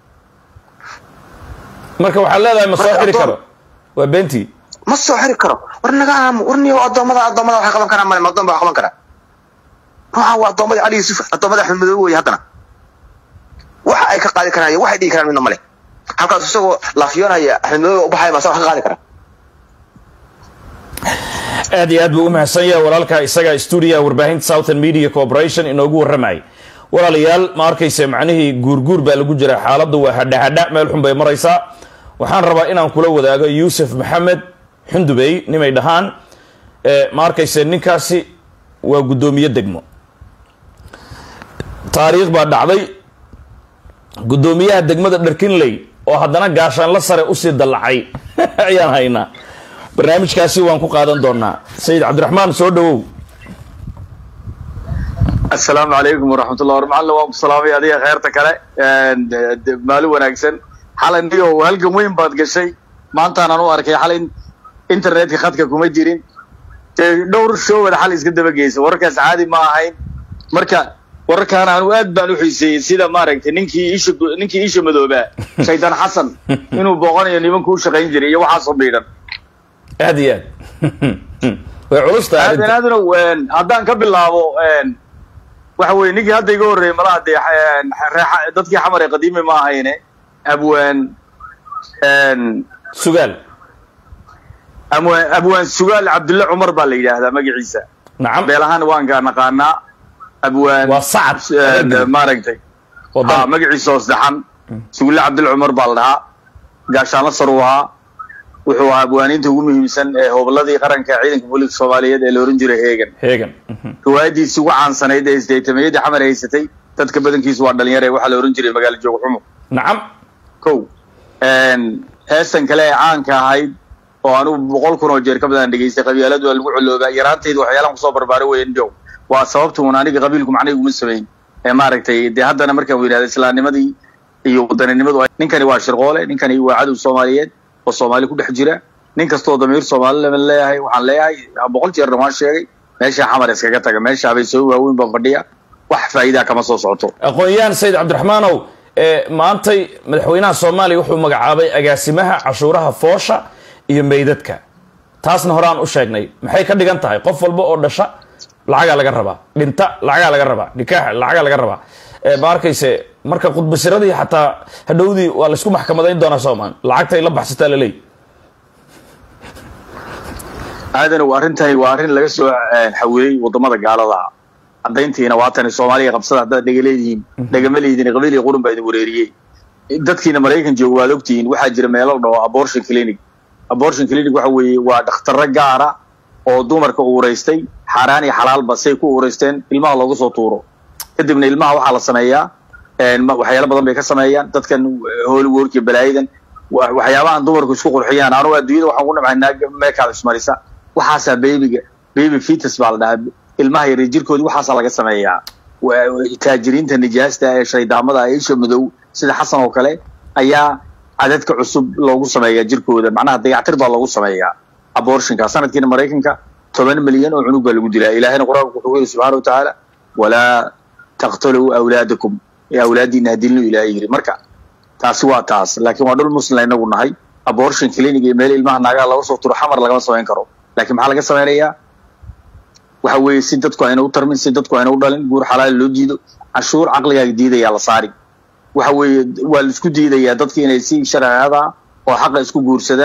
[SPEAKER 1] marka waxaad leedahay ma soo xiri karo waa beentii
[SPEAKER 4] ma soo xiri karo war naga aamu war niyo addoommada addoommada waxay qaban karaan male ma addoon baa qaban karaa ruuxa waa addoommada cali yuusuf addoommada axmed madoobe weye haddana waxa ay ka qaadi karaan iyo waxay dhigi karaan midna male halkaas isagoo laafiyoonaya axmed madoobe u baxaya baa wax ka qaadi kara
[SPEAKER 1] aad iyo aad buu u mahadsan yahay walaalka isaga stuudiyaha warbaahinta southern media corporation inoogu warramayay walaalayaal ma arkayse macnihii guurguur baa lagu jira xaaladdu waa hadhahadha meel xun bay maraysaa waxaan rabaa inaan kula wadaago yuusuf maxamed xundubey nimay dhahaan ma arkayse ninkaasi waa guddoomiye degmo taariikh baa dhacday guddoomiyaha degmada dharkinley oo haddana gaashaanla sare usii dallacay ayaan haynaa barnaamijkaasi waan ku qaadan doonaa sayid cabdiraxmaan soo dhawow
[SPEAKER 5] asalaamu calaykum waraxmatullah war macalin waan ku salaamay adiga kheyrta kale maalin wanaagsan xalay niyo halgan weyn baad gashay maantaanaan u arkay xalay internetka khadka kuma jirin dee dhowr showad xalay iska daba geysa wararkaas caadi ma ahayn marka wararkaan anu aad baan u xiiseeyey sida maaragtay ninkii isha ninkii isha madoobaa shaydaan xasan inuu booqanayo nimanku u shaqayn jiray iyo waxaasoo biidhan
[SPEAKER 1] aad iyo aad way culusta
[SPEAKER 5] aadan aadano haddaan ka bilaabo waxa weye ninkii hadda iga horreeyey malaha dee dadkii xamar ee qadiimi ma ahayne abwaan
[SPEAKER 1] sugaal
[SPEAKER 5] abwaan abwaan sugaal cabdulle cumar baa la yidhaahdaa magaciisa
[SPEAKER 1] nacam
[SPEAKER 5] beel ahaan waan kaa naqaanaa abwaan
[SPEAKER 1] waa sacad
[SPEAKER 5] maaragtay ha
[SPEAKER 1] wadan
[SPEAKER 5] magaciisa hoos dhaxan sugulle cabdulle cumar baa la dhahaa gaashaanla sar uu ahaa wuxuu ahaa abwaaniinta ugu muhiimsan ee hobladii qaranka ciidanka booliska soomaaliyeed ee la ohan jiray heegan
[SPEAKER 1] heegan
[SPEAKER 5] riwaayadiisi ugu caansanayd ee isdaytameeyadii xamar haysatay dadka badankiisu waa dhalinyare waxaa la ohan jiray magaalo joog xumo
[SPEAKER 1] nacam
[SPEAKER 5] kow heestan kale ee caanka ahayd oo anugu boqol kun oo jeer ka badan dhegeystay qabiiladu waa lagu coloobaa yaraantayda waxyaalaan kusoo barbaaray weyn jow waa sababta uun aniga qabiilku macnay uguma samayn ee maaragtay dee haddana markaan yidhahda islaamnimadii iyo wadaninimadu ninkani waa shirqoole ninkani waa cadow soomaaliyeed oo soomaali ku dhex jira nin kastoo damiir soomaali lama leeyahay waxaan leeyahay boqol jeerna waan sheegay meesha xamar iskaga taga meesha habaysooyi waaweyn baa fadhiya wax faa'iidaa kama soo socoto
[SPEAKER 1] aqoon-yahan sayid cabdiraxmaanow ee maantay madaxweynaha soomaaliya wuxuu magacaabay agaasimaha cashuuraha foosha iyo meydadka taasna horaan u sheegnay maxay ka dhigan tahay qof walba oo dhasha lacagaa laga rabaa dhinta lacagaa laga rabaa nikaaxa lacagaa laga rabaa ma arkayse marka khudbasiradii xataa hadhowdii waa laysku maxkamadayn doonaa soomaan lacagtay la baxsataa laleey
[SPEAKER 5] aadanow arrintani waa arrin laga soo xawilay wadamada gaalada caddayntiina waatani soomaaliya qabsada haddaad dhega leedihiin dhegama leedihin qabiil iyo qurun baa idin wareeriyey dadkiina maraykan jooga waad ogtihiin waxaa jira meelo dhaho abortion clinic abortion clinic waxa weeye waa dhakhtarro gaara oo dumarka uuraystay xaaraan iyo xalaalba say ku uuraysteen ilmaha looga soo tuuro kadibna ilmaha waxaa la sameeyaa waxyaalo badan bay ka sameeyaan dadkan hollywood iyo balaayadan waxyaabahan dumarku isku qurxiyaan anugu adduunyada waxaan ku nabcaynaa meekaad ismarisa waxaasaa babyga baby fetus baa la dhahaa ilmaha yar jirkoodi waxaasaa laga sameeyaa taajiriinta nijaasta ee shaydaamada ee isha madow sida xasan oo kale ayaa cadadka cusub loogu sameeyaa jirkooda macnaha dayactir baa loogu sameeyaa abortionka sanadkiina maraykanka toban milyan oo cunug baa lagu dilaa ilaahina qur-aanku wuxuu yidhi subxaana watacaala walaa taqtuluu awlaadakum ee awlaadiina hadilnu ilaahay yidhi marka taasi waa taas laakiin waa dhul muslim inagu nahay abortion clinic iyo meel ilmaha naagaha laga soo turo xamar lagama samayn karo laakiin maxaa laga samaynayaa waxa weeye si dadku ayna u tarmin si dadku ayna u dhalin guur xalaal loo diido cashuur caqligaaga diidayaa la saari waxa weeye waa la isku diidayaa dadki inay si sharciyada oo xaqa isku guursadaan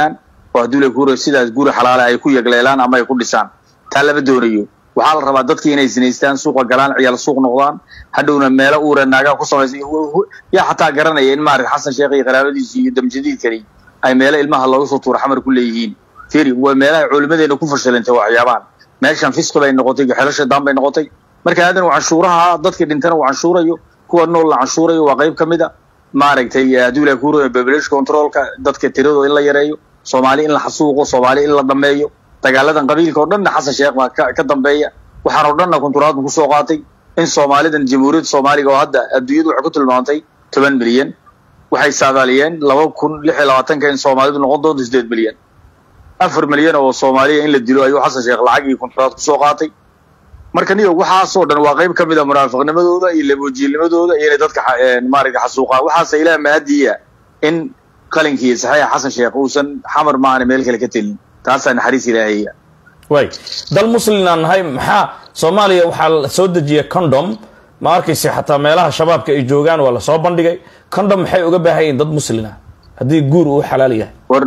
[SPEAKER 5] oo hadduu la guuro sidaas guri xalaale ay ku yegleelaan ama ay ku dhisaan taa lama doonayo waxaa la rabaa dadkii inay sinaystaan suuqa galaan ciyaal suuq noqdaan hadhowna meelo uura naagaa ku samaysan yaa xataa garanaya in maarata xasan sheekh iyo qaraabadiisu iyo damjadiidkani ay meelo ilmaha looga soo tuuro xamar ku leeyihiin firi waa meelaha culimadeena ku fashilantay waxyaabahan meeshan fisqi bay noqotay xelasha daan bay noqotay marka aadan uu canshuuraha dadkii dhintana uu canshuurayo kuwa nool la canshuurayo waa qayb ka mid a maaragtay hadduu ilaha kuuro population controlka dadka tiradooda in la yareeyo soomaali in la xasuuqo soomaali in la dhameeyo dagaaladan qabiilka oo dhanna xasan sheekh baa ka ka dambeeya waxaan oo dhanna konturaadku kusoo qaatay in soomaalidan jamhuuriyadda soomaaliga oo hadda adduunyadu waxay ku tilmaantay toban milyan waxay saadaaliyeen laba kun lix iyo labaatanka in soomaalidu noqon doonto sideed milyan afar milyan oo soomaaliya in la dilo ayuu xasan sheekh lacag iyo konturaad kusoo qaatay marka niyo waxaasoo dhan waa qayb ka mid a munaafiqnimadooda iyo labojiilnimadooda iyo inay dadka maaragta xasuuqaan waxaase ilaah mahadiya in qalinkii saxiixa xasan sheekh uusan xamar maahane meel kale ka telin taasaa naxariis ilaahaya
[SPEAKER 1] way dal muslin aan nahay maxaa soomaaliya waxaa la soo dejiya condom ma arkayse xataa meelaha shabaabka ay joogaan waa lasoo bandhigay condom maxay uga baahan yihin dad muslina haddii guur uu xalaal yahay
[SPEAKER 5] war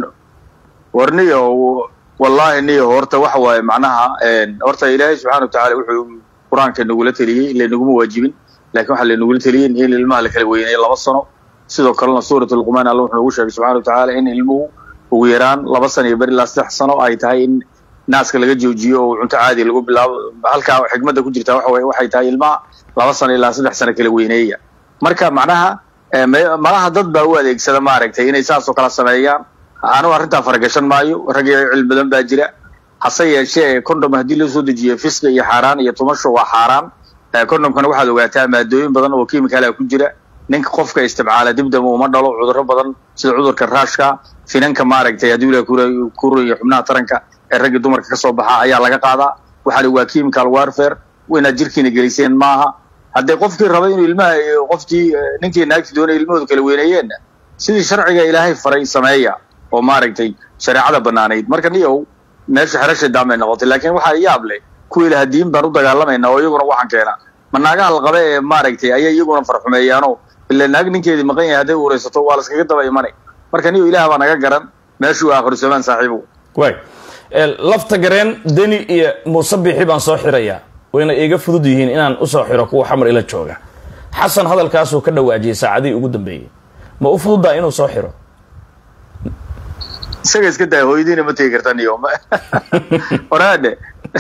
[SPEAKER 5] war niyo wallaahi niyo horta waxa waaye macnaha horta ilaahay subxaana watacaala wuxuu qur-aanka nagula teliyey laynaguma waajibin laakiin waxaa laynagula teliyey in ilmaha la kala weynayo laba sano sidoo kalena suurat luqmaan alla wuxuu nagu sheegay subxana watacaala in ilmuhu ugu yaraan laba sano iyo beri ilaa saddex sano ay tahay in naaska laga joojiyo oo cunto caadi lagu bilaabo halkaa xikmadda ku jirta waxa waye waxay tahay ilmaha laba sano ilaa saddex sano kala weyneeya marka macnaha malaha dad baa u adeegsada maaragtay inay saasoo kala sameeyaan anugu arrintaa faragashan maayo rag iyo cilmi badan baa jira hase yeeshee condom haddii loo soo dejiyo fisqi iyo xaaraan iyo tumasho waa xaaraan condomkana waxaad ogaataa maadooyin badan oo kiimikaala ku jira ninka qofka isticmaala dibdama uma dhalo cudurro badan sida cudurka raashka finanka maaragtay haddii la kuro iyo xubnaha taranka ee ragga dumarka ka soo baxa ayaa laga qaadaa waxaani waa chemical warfare inaad jirkiina geliseen maaha haddee qofkii raba inuu ilmaha qofkii ninkii naagti doonay ilmahooda kala weyneeyeenna sidii sharciga ilaahay faray sameeya oo maaragtay shareecada banaanayd marka niyow meesha xerasha daamay noqotay laakiin waxaa yaab leh kuwii laha diin baan u dagaalamayna oo iyaguna waxaan keena ma naagaha la qaba ee maaragtay ayay iyaguna farxumeeyaano ila naag ninkeedii maqan yahay hadday uraysato waa la iskaga daba imanay marka niyo ilaah baa naga garan meeshuu aakhiru samaan saaxiibow
[SPEAKER 1] way lafta gareen deni iyo muuse biixi baan soo xirayaa wayna iiga fudud yihiin inaan usoo xiro kuwa xamar ila jooga xasan hadalkaasuu ka dhawaajiyay saacadihii ugu dambeeyey ma u fududaa inuu soo xiro
[SPEAKER 5] isaga iska daa hooyadiina ma tegi karta niyo oraadhe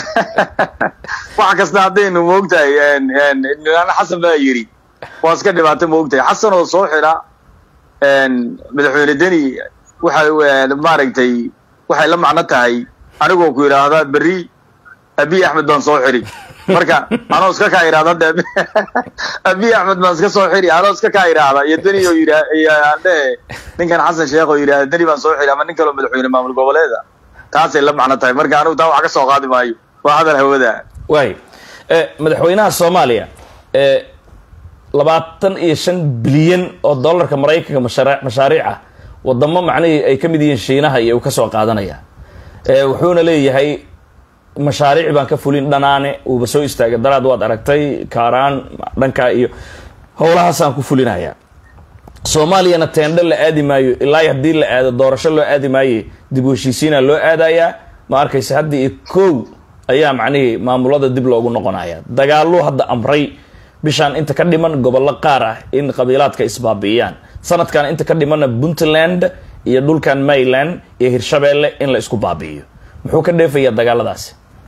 [SPEAKER 5] wax kasta haddaynu moogtahay nilaana xasan baa yidhi waa iska dhibaato moogtahay xasan oo soo xira madaxweyne deni waxa maaragtay waxay la macno tahay anigoo ku yidhaahda berri abiy axmed baan soo xiri marka anoo iska kaa idhahda de abiy axmed baan iska soo xiri anoo iska kaa idhaahda iyo deni oo yidha iyo andhehe ninkan xasan sheekh oo yidhahda deni baan soo xiri ama nin kaloo madaxweyne maamul goboleeda taasay la macno tahay marka anigu taa wax ka soo qaadi maayo waa hadal hawada
[SPEAKER 1] waay madaxweynaha soomaaliya labaatan iyo shan bilyan oo dollarka maraykanka mashaariic ah wadamo macnihii ay ka mid yihiin shiinaha iyo uu ka soo qaadanaya wuxuuna leeyahay mashaariic baan ka fulin dhanaane uuba soo istaagay daraad waad aragtay kaaraan dhankaa iyo howlahaasaan ku fulinaya soomaaliyana teendho la aadi maayo ilaa haddii la aado doorasho loo aadi maaye dib u heshiisiina loo aadayaa ma arkaysa hadda iyo kow ayaa macnihii maamulada dib loogu noqonaya dagaaluu hadda amray bishaan inta ka dhiman gobollo qaar ah in qabiilaadka isbaabi'iyaan sanadkan inta ka dhimanna puntland iyo dhulkan mayland iyo hirshabeelle in la isku baabi'iyo muxuu ka dheefayaa dagaaladaasi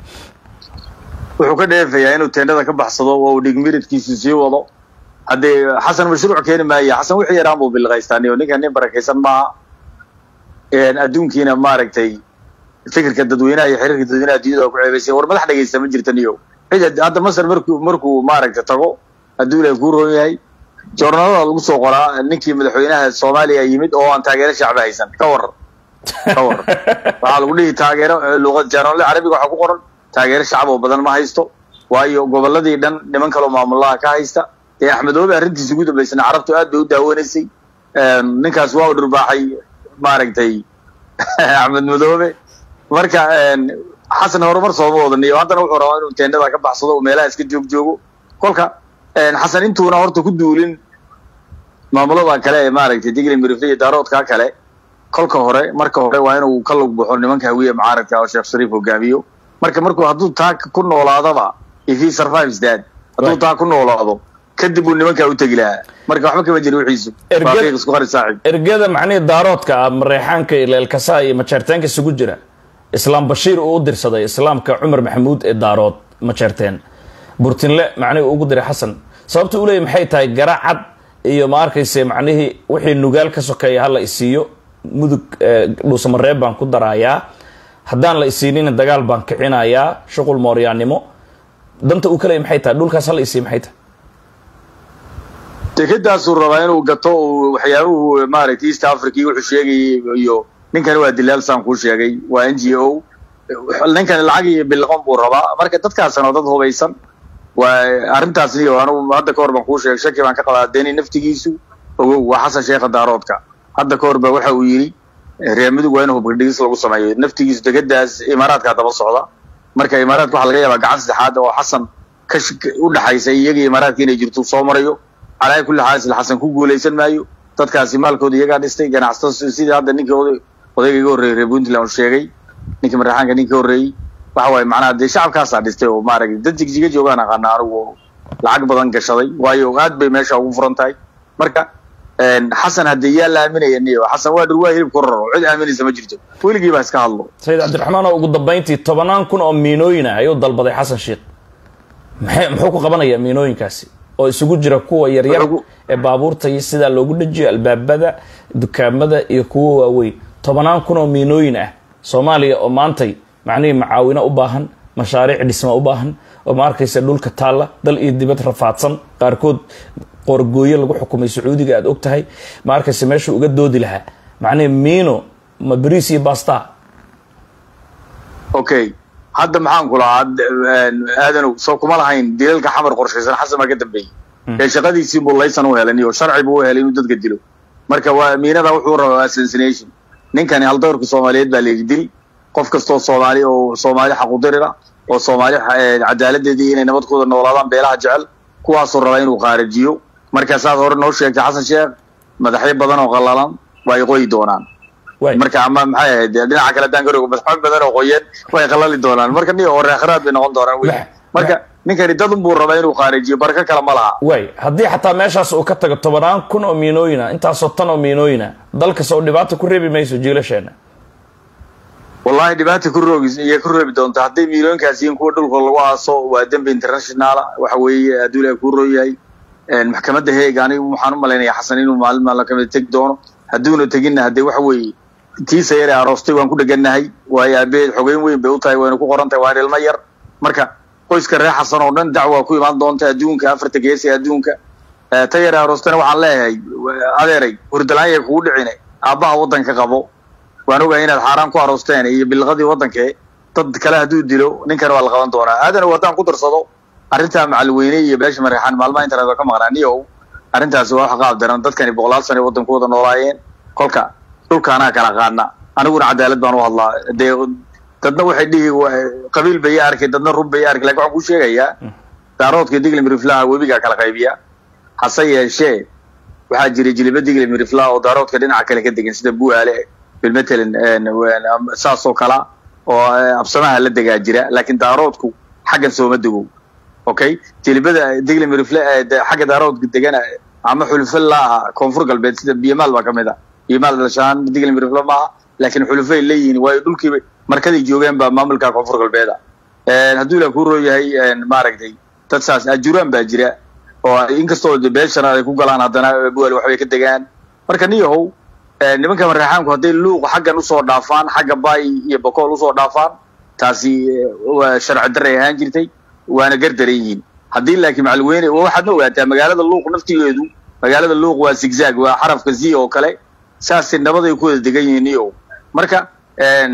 [SPEAKER 5] wuxuu ka dheefayaa inuu teendhada ka baxsado oo uu dhigmiridkiisu sii wado haddee xasan mashruuc keeni maaya xasan wixii yaraan buu bilqaystaaniyo ninkan nin barakaysan maaha adduunkiina maaragtay fikirka dadweynaha iyo xiriirka dadweynaha adduunyada ku ceebaysay war madax dhegaysta ma jirta niyo cid hadda masar markuu markuu maaragtay tago hadduu ilahay kuu roon yahay joornalada lagu soo qoraa ninkii madaxweynaha soomaaliya yimid oo aan taageero shacbi haysan ka waran ka waran waxaa lagu dhihi taageero luqad joornalada carabiga waxaa ku qoran taageero shacab oo badan ma haysto waayo gobolladii dhan niman kaloo maamulaha ka haysta dee axmedoobe arrintiisa ugu dambaysana carabtu aad bay u daawanaysay ninkaas waa u dhurbaaxay maaragtay axmed madoobe marka xasan horumar sooma wadaniyo haddana wuxuu rabaa inuu teendhada ka baxsado oo meelaha iska joog joogo kolka xasan intuuna horta ku duulin maamulada kale ee maaragtay digli mirifle iyo daaroodka kale kolka hore marka hore waa inuu ka lug baxo nimanka hawiye mucaaradka oo sheekh shariif hogaamiyo marka markuu hadduu taa ku noolaadaba if he survives that hadduu
[SPEAKER 1] Right.
[SPEAKER 5] taa ku noolaado kadib uu nimankaa u tegi lahaa marka waxba kama jiri wixiisu
[SPEAKER 1] Erged-
[SPEAKER 5] waa qiiq isku qari saaxib
[SPEAKER 1] ergada macnihii daaroodka ah mareexaanka iyo leelkasaa iyo majeerteenka isugu jira islaam bashiir uu u dirsaday islaamka cumar maxamuud ee daarood majeerteen burtinle macnihii ugu diray xasan sababta uu leeyahy maxay tahay garacad iyo ma arkayse macnihii wixii nugaal ka sokeeya hala isiiyo mudug eh, dhuusamareeb baan ku darayaa haddaan la isiinina dagaal baan kicinayaa shuqul mooryaanimo danta uu ka leeyahy maxay tahay dhulkaas hala isiiyo maxay tahay
[SPEAKER 5] dekedaasuu rabaa inuu gato uu waxyaabuhu maaragtay east africa iyo wuxuu sheegayay iyo ninkani waa dilaal saan kuu sheegay waa n g o ninkani lacag iyo bilqon buu rabaa marka dadkaasna waa dad hubaysan waa arrintaas iyo anigu hadda ka hor baan kuu sheegay shaki baan ka qabaa deni naftigiisu ogow waa xasan sheekha daaroodka hadda ka hor ba waxa uu yidhi reer mudug waa in hubgadhigis lagu sameeyo naftigiisu dekedaas imaaraadkaa daba socda marka imaaraadka waxaa laga yaabaa gacan saddexaad oo xasan ka sh- u dhaxaysa iyaga imaaraadka inay jirto soo marayo calaa kulli xaal isla xasan ku guulaysan maayo dadkaasi maalkooda iyagaa dhistay ganacsato sidii hadda ninkii oday odayga iga horreeyay reer puntland uu sheegay ninkii maraxaanka ninkii horreeyey waxa waaye macnaha dee shacabkaasaa dhistay oo maaragtay dad jigjiga joogaan aqaana anigu oo lacag badan gashaday waayo aad bay meesha ugu furan tahay marka een, xasan haddii yaa la aaminaya niyo xasan waa dhir waa hilib ku raro cid aaminaysa ma jirto weligii baa iska hadlo
[SPEAKER 1] sayid cabdiraxmaan oo ugu dambayntii tobanaan kun oo miinooyin ah ayuu dalbaday xasan sheikh maxay muxuu ku qabanayaa miinooyinkaasi oo isugu jira kuwa yaryar
[SPEAKER 5] Wuxuu ku-
[SPEAKER 1] ee baabuurta iyo sidaa loogu dhajiyo albaabada dukaamada iyo kuwa waaweyn tobanaan kun oo miinooyin ah soomaaliya oo maantay macnihii macaawino u baahan mashaariic dhisma u baahan oo ma arkaysa dhulka taalla dal iyo dibad rafaadsan qaarkood qoorgooyo lagu xukumay sacuudiga aad og tahay ma arkaysa meesha uga doodi lahaa macnihii miino ma bariis iyo basta
[SPEAKER 5] okay hadda maxaan ku lahaa aadanow soo kuma lahayn dilalka xamar qorshaysan xasan baa ka dambeeyey ee shaqadiisii buu laysan u helay iyo sharci buu u helay inuu dadka dilo marka waa miinada wuxuu rabaa assassination ninkani haldowrka soomaaliyeed baa layidhi dil qof kastoo soomaali oo soomaali xaqudirira oo soomaali eh, cadaaladeedii inay nabadkooda noolaadaan beelaha jecel kuwaasuu rabaa inuu qaarajiyo markaasaad hore noo sheegtay xasan sheekh madaxyo badan oo qallalan waa ay qoyi doonaan
[SPEAKER 1] waay
[SPEAKER 5] marka ama maxay ahayd dee dhinaca kale haddaan garogo madaxweyne badan oo qoyan way qalali doonaan marka nin oo reekharaad bay noqon doonaan wey
[SPEAKER 1] Bah-
[SPEAKER 5] marka ninkani dad unbuu rabaa inuu qaarijiyo barako kale ma laha
[SPEAKER 1] waay haddii xataa meeshaas uu ka tago tobanaan kun oo miinooyina intaasoo tan oo miinooyina dalkas oo dhibaata ku reebi mayso jiilasheena
[SPEAKER 5] wallahi dhibaata ku roogi iyo ku reebi doonta hadday miilooyinkaas yihiin kuwa dhulka lagu aaso waa dembi internationala waxa weeye hadduu ilahay kuu roo yahay maxkamadda heeg anigu waxaan u malaynayaa xasan inuu maalin maalin kamid tegi doono hadduuna teginna haddee waxa weeye tiisa yar ee aroostay waan ku dhegannahay waayo aabeed xogeyn weyn bay u tahay wayna ku qoran tahay waan ilmo yar marka qoyska reer xasan oo dhan dacwaa ku imaan doonta adduunka afarta gees ee adduunka Eh, ta yar ee aroostayna waxaan leeyahay adeeray hurdalaan yay kugu dhicine aabbaha waddanka qabo waan ogahay inaad xaaraan ku aroosteen iyo bilqadii waddankee dad kale hadduu dilo ninkan waa la qaban doonaa aadana haddaan ku darsado arrintaa macalweyne iyo beesha mareexaan maalmaha internet oo ka maqnaa niyow arrintaasi waa wax qaab daran dadkani boqolaal sano ay waddanku wada noolaayeen kolka dhulka anaa kala qaadna aniguna cadaalad baan u hadlaa dee dadna waxay dhihi wa- qabiil bay arkay dadna run bay arkay lakin waxaan kuu sheegayaa daaroodka diglim riflaha webigaa kala qaybiya hase yeeshee waxaa jira jiliba diglim riflaha oo daaroodka dhinaca kale ka degan sida buaale bilmatalan saas oo kala oo eh, absamaha la degaa jira laakiin daaroodku xaggan sooma dego okay jilibada diglim rifle eh, de- xagga daaroodka degana ama xulufo laaha koonfur galbeed sida biyamaal baa kamid a biyamaal dhalashaan diglim rifle maaha laakiin xulufay leeyihiin waayo dhulkiiba markaday joogeen baa maamulka koonfur galbeeda hadduu ilaa kuu roo yahay maaragtay dad saas ajuraan baa jira oo inkastoo de beeshana ay ku galaan haddana bual waxbay ka degaan marka niyahow eh, nimanka mareexaanku hadday luuq xaggan usoo dhaafaan xagga baay iyo bokool usoo dhaafaan taasi eh, waa sharci darray ahaan jirtay waana gardaran yihiin haddii laakiin macalweyne waa waxaadna ogaataa magaalada luuq naftigeedu magaalada luuq waa zigzag waa xarafka z oo kale saasay nabad ay ku wada degan yihiin niyahow marka en,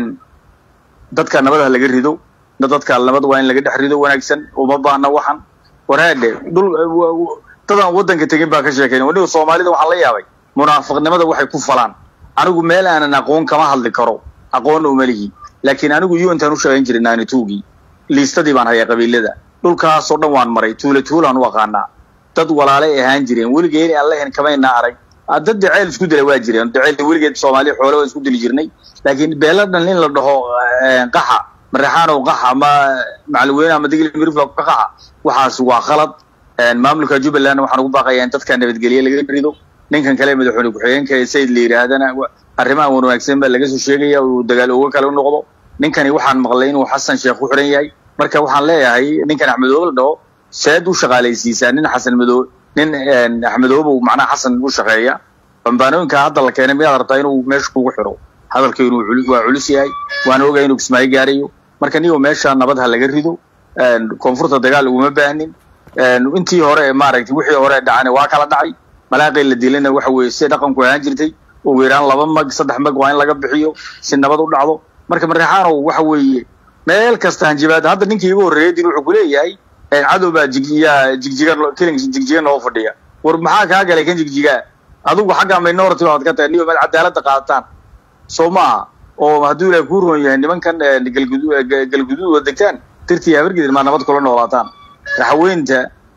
[SPEAKER 5] dadka nabad ha laga rido na dadka nabad waa in laga dhex rido wanaagsan uma baahna waxan waraadhe dhul wa- wa- dadaan waddanka tegin baa ka sheekayn waniga soomaalida waxaan la yaabay munaafiqnimada waxay ku falaan anigu meel aanan aqoon kama hadli karo aqoonna uma lihi laakiin anigu untaan u shaqayn jiray naanituugii liistadii baan hayaa qabiilada dhulkaasoo dhan waan maray tuula tuulaan u aqaanaa dad walaalay ahaan jireen weligeeni aan lahayn kamaynaa arag dad jaceyl isku dila waa jireen jaceyl weligeed soomaaliya xoole waa isku dili jirnay laakiin beela dhan in la dhaho qaxa mareexaanow qaxa ama macalweyne ama digli miriflo ka qaxa waxaas waa khalad maamulka jubbaland waxaan ugu baaqayaa in dadka nabadgelye laga rido ninkan kale madaxweyne ku-xigeenka ee sayid la yidhaahdana arrimaha wanaagsan baa laga soo sheegaya uu dagaal uga kale u noqdo ninkani waxaan maqlay inuu xasan sheekh ku xiran yahay marka waxaan leeyahay ninkan axmedoobe la dhaho seed u shaqaalaysiisaa nin xasan madoobe nin axmedoobe macnaha xasan u shaqeeya bambaanooyinka hadda la keenay miyaad rabtaa inuu meesha kugu xiro hadalka inuu waa culus yahay waana ogahay inuu kismaayo gaarayo marka niyo meesha nabad ha laga rido koonfurta dagaal uguma baahnin intii hore maaragtay wixii hore dhacana waa kala dhacay malaaqii la dilana waxa weeye si dhaqanku ahaan jirtay ugu yaraan laba mag saddex mag waa in laga bixiyo si nabad u dhacdo marka mareexaanow waxa weeye meel kasta hanjabaad hadda ninkii igu horreeyay dil wuxuu kuleeyahay cadow baa jigyaa jigjiga killing jigjiga noo fadhiya war maxaa kaa galay kan jigjigaa adigu xagga minority baad ka tahay niyo meel cadaaladda qaadataan soo maaha oo hadduu ilaahay kuu roon yahay nimankan galguduud wada degtaan tirtii habargidin maa nabad kula noolaataan raxaweynta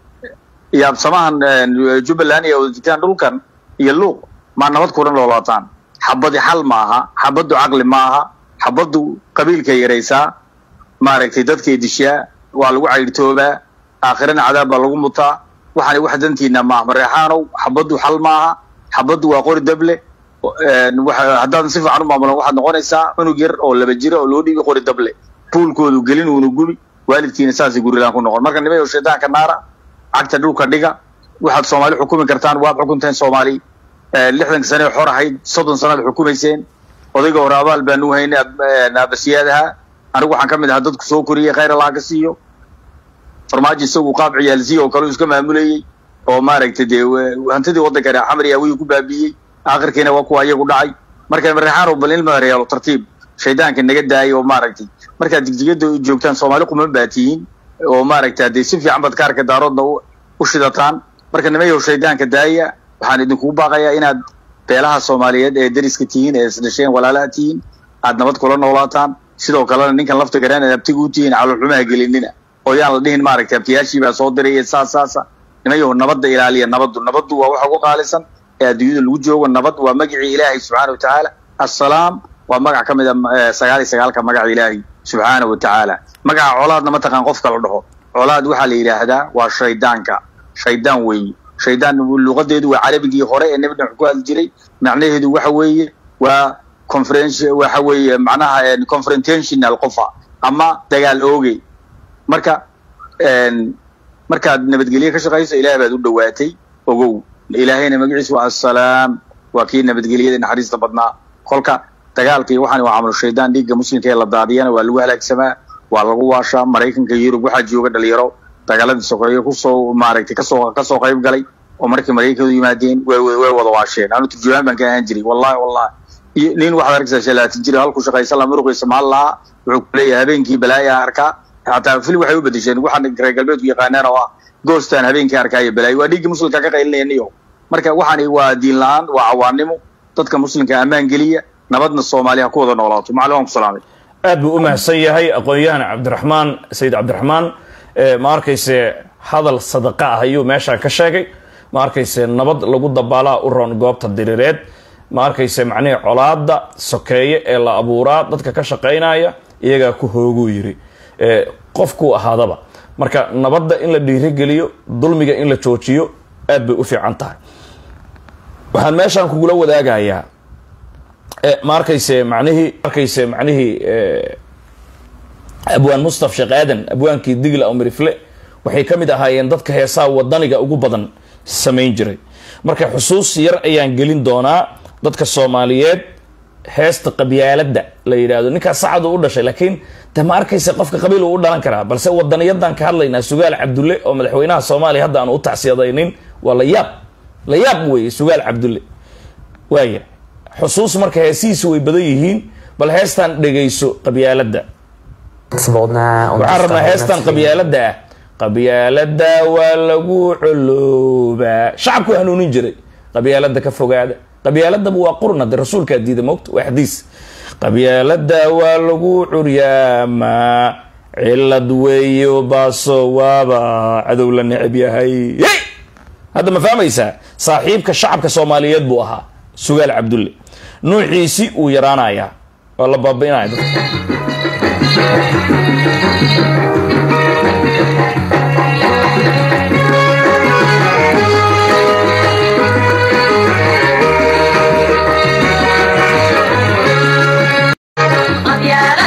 [SPEAKER 5] iyo absamahan jubbaland iyo wada degtaan dhulkan iyo luuq maa nabad kula noolaataan xabadi xal ma aha xabaddu caqli ma aha xabaddu qabiilkay yaraysaa maaragtay dadkay dishaa waa lagu cayrtoobaa aakhirana cadaab baa lagu mutaa waxaana wax dantiina maaha mareexaanow xabaddu xal maaha xabaddu waa qori dable haddaadan si fiican u maamulan waxaad noqonaysaa cunug yar oo laba jira oo loo dhiibi qori dable buulkoodu gelin uuna gubi waalidkiina saasay gurilaan ku noqon marka nimayo shaydaanka naara cagta dhulka dhiga waxaad soomaali xukumi kartaan waad xukunteen soomaali lixdanka sane xor ahayd soddon sanaad xukumayseen odayga hore abaal baanu haynay aabasiyaadaha anigu waxaan ka mid ahaa dadku soo koriyey khayr allah ka siiyo farmaajo isagu qaab ciyaalsiya oo kale iska maamulayey oo maaragtay dee hantidii waddanka xamar iyo awiyu ku baabiiyey aakhirkiina waa kuwa iyagu dhacay marka mareexaanow bal ilma reelo tartiib shaydaanka naga daayay oo maaragtay markaad jigjigada joogtaan soomaali quman baa tihiin oo maaragtay haddee si fiican baad kaarka daaroodna u shidataan marka nimayow shaydaanka daaya waxaan idinkugu baaqayaa inaad beelaha soomaaliyeed ee dariska tihiin ee isdhasheen walaalaha tihiin aad nabad kula noolaataan sidoo kalena ninkan lafta garaan aad abtiga u tihiin caloolxumaha gelinina oo yaan la dhihin maaragtay abtiyaashii baa soo diraya saas saasa nimayow nabadda ilaaliya nabaddu nabaddu waa waxa ugu qaalisan ee adduunyada lagu joogo nabad waa magacii ilaahay subxaana wa tacaala assalaam waa magac ka mid a sagaal iyo sagaalka magaca ilaahay subxaana wa tacaala magaca colaadna mataqaan qofka la dhaho colaad waxaa la yidhaahdaa waa shaydaanka shaydaan weeye shaydaan luqadeedu waa carabigii hore ee nebi nuux ku hadli jiray macnaheedu waxa weeye waa conference waxa weeye macnaha confrontational qofa ama dagaal ooge marka markaad nabadgelye ka shaqayso ilaah baad u dhowaatay ogow ilaahayna magaciisu waa assalaam waa kii nabadgelyada naxariista badnaa kolka dagaalkii waxaan waa camalu shaydaan dhiigga muslimka ee la daadiyana waa lagu halaagsamaa waa lagu waashaa maraykanka yurub waxaa jooga dhalinyaro dagaaladii sokeeye kusoo maaragtay kasoo kasoo qayb galay oo markii maraykanku yimaadeen way way wada waasheen anu turjumaan baan ka ahaan jiray wallahi wallahi iyo nin waxaad arkaysaa shalaati jira halku shaqaysan la muruqiisa maal lahaa wuxuu ku leeyahay habeenkii balaayaa arkaa xataa film waxay u bedesheen waxaan reer galbeedku yaqaanaan oo ah goostaan habeenkii arkaayo balaayo waa dhiiggii muslimka ka qaylinayaniyo marka waxaani waa diin la-aan waa cawaanimo dadka muslimka ammaan geliya nabadna soomaaliya ku wada noolaato macalin waan ku salaamay
[SPEAKER 1] aad buu u mahadsan yahay aqoon-yahan cabdiraxmaan sayid cabdiraxmaan ma arkayse hadal sadaqa ah ayuu meeshaan ka sheegay ma arkayse nabad lagu dabaalaa u roon goobta diriireed ma arkayse macnihii colaada sokeeye ee la abuuraa dadka ka shaqaynaya iyagaa ku hooguu yiri qofkuu ahaadaba marka nabadda in la dhiirigeliyo dulmiga in la joojiyo aad bay u fiican tahay waxaan meeshaan kugula wadaagayaa ma arkayse macnihii arkayse macnihii abwaan mustaf sheekh aadan abwaankii digla umirifle waxay ka mid ahaayeen dadka heesaha wadaniga ugu badan samayn jiray marka xusuus yar ayaan gelin doonaa dadka soomaaliyeed heesta qabyaaladda la yidhaahdo ninkaas sacadu u dhashay laakiin de ma arkaysa qofka qabiil uu u dhalan karaa balse wadaniyadan ka hadlaynaa sugaal cabdulle oo madaxweynaha soomaaliya hadda aan u tacsiyadaynin waa la yaab la yaab weeye sugaal cabdulle waaya xusuus marka heesihiisu way badan yihiin bal heestan dhegayso qabyaaladda waxaan rabnaa heestan qabyaaladda ah qabyaaladda waa lagu coloobaa shacabku hanuunin jiray qabyaaladda ka fogaada qabyaaladaba waa qurna de rasuulkaa diida mogta waa xadiis qabyaaladda waa lagu curyaamaa cilad weeyo baaso waaba cadow la necab yahay hadda ma fahmaysaa saaxiibka shacabka soomaaliyeed buu ahaa sugaal cabdulle nuuciisi uu yaraanayaa waa la baabi'inaya dadka
[SPEAKER 6] Mafiara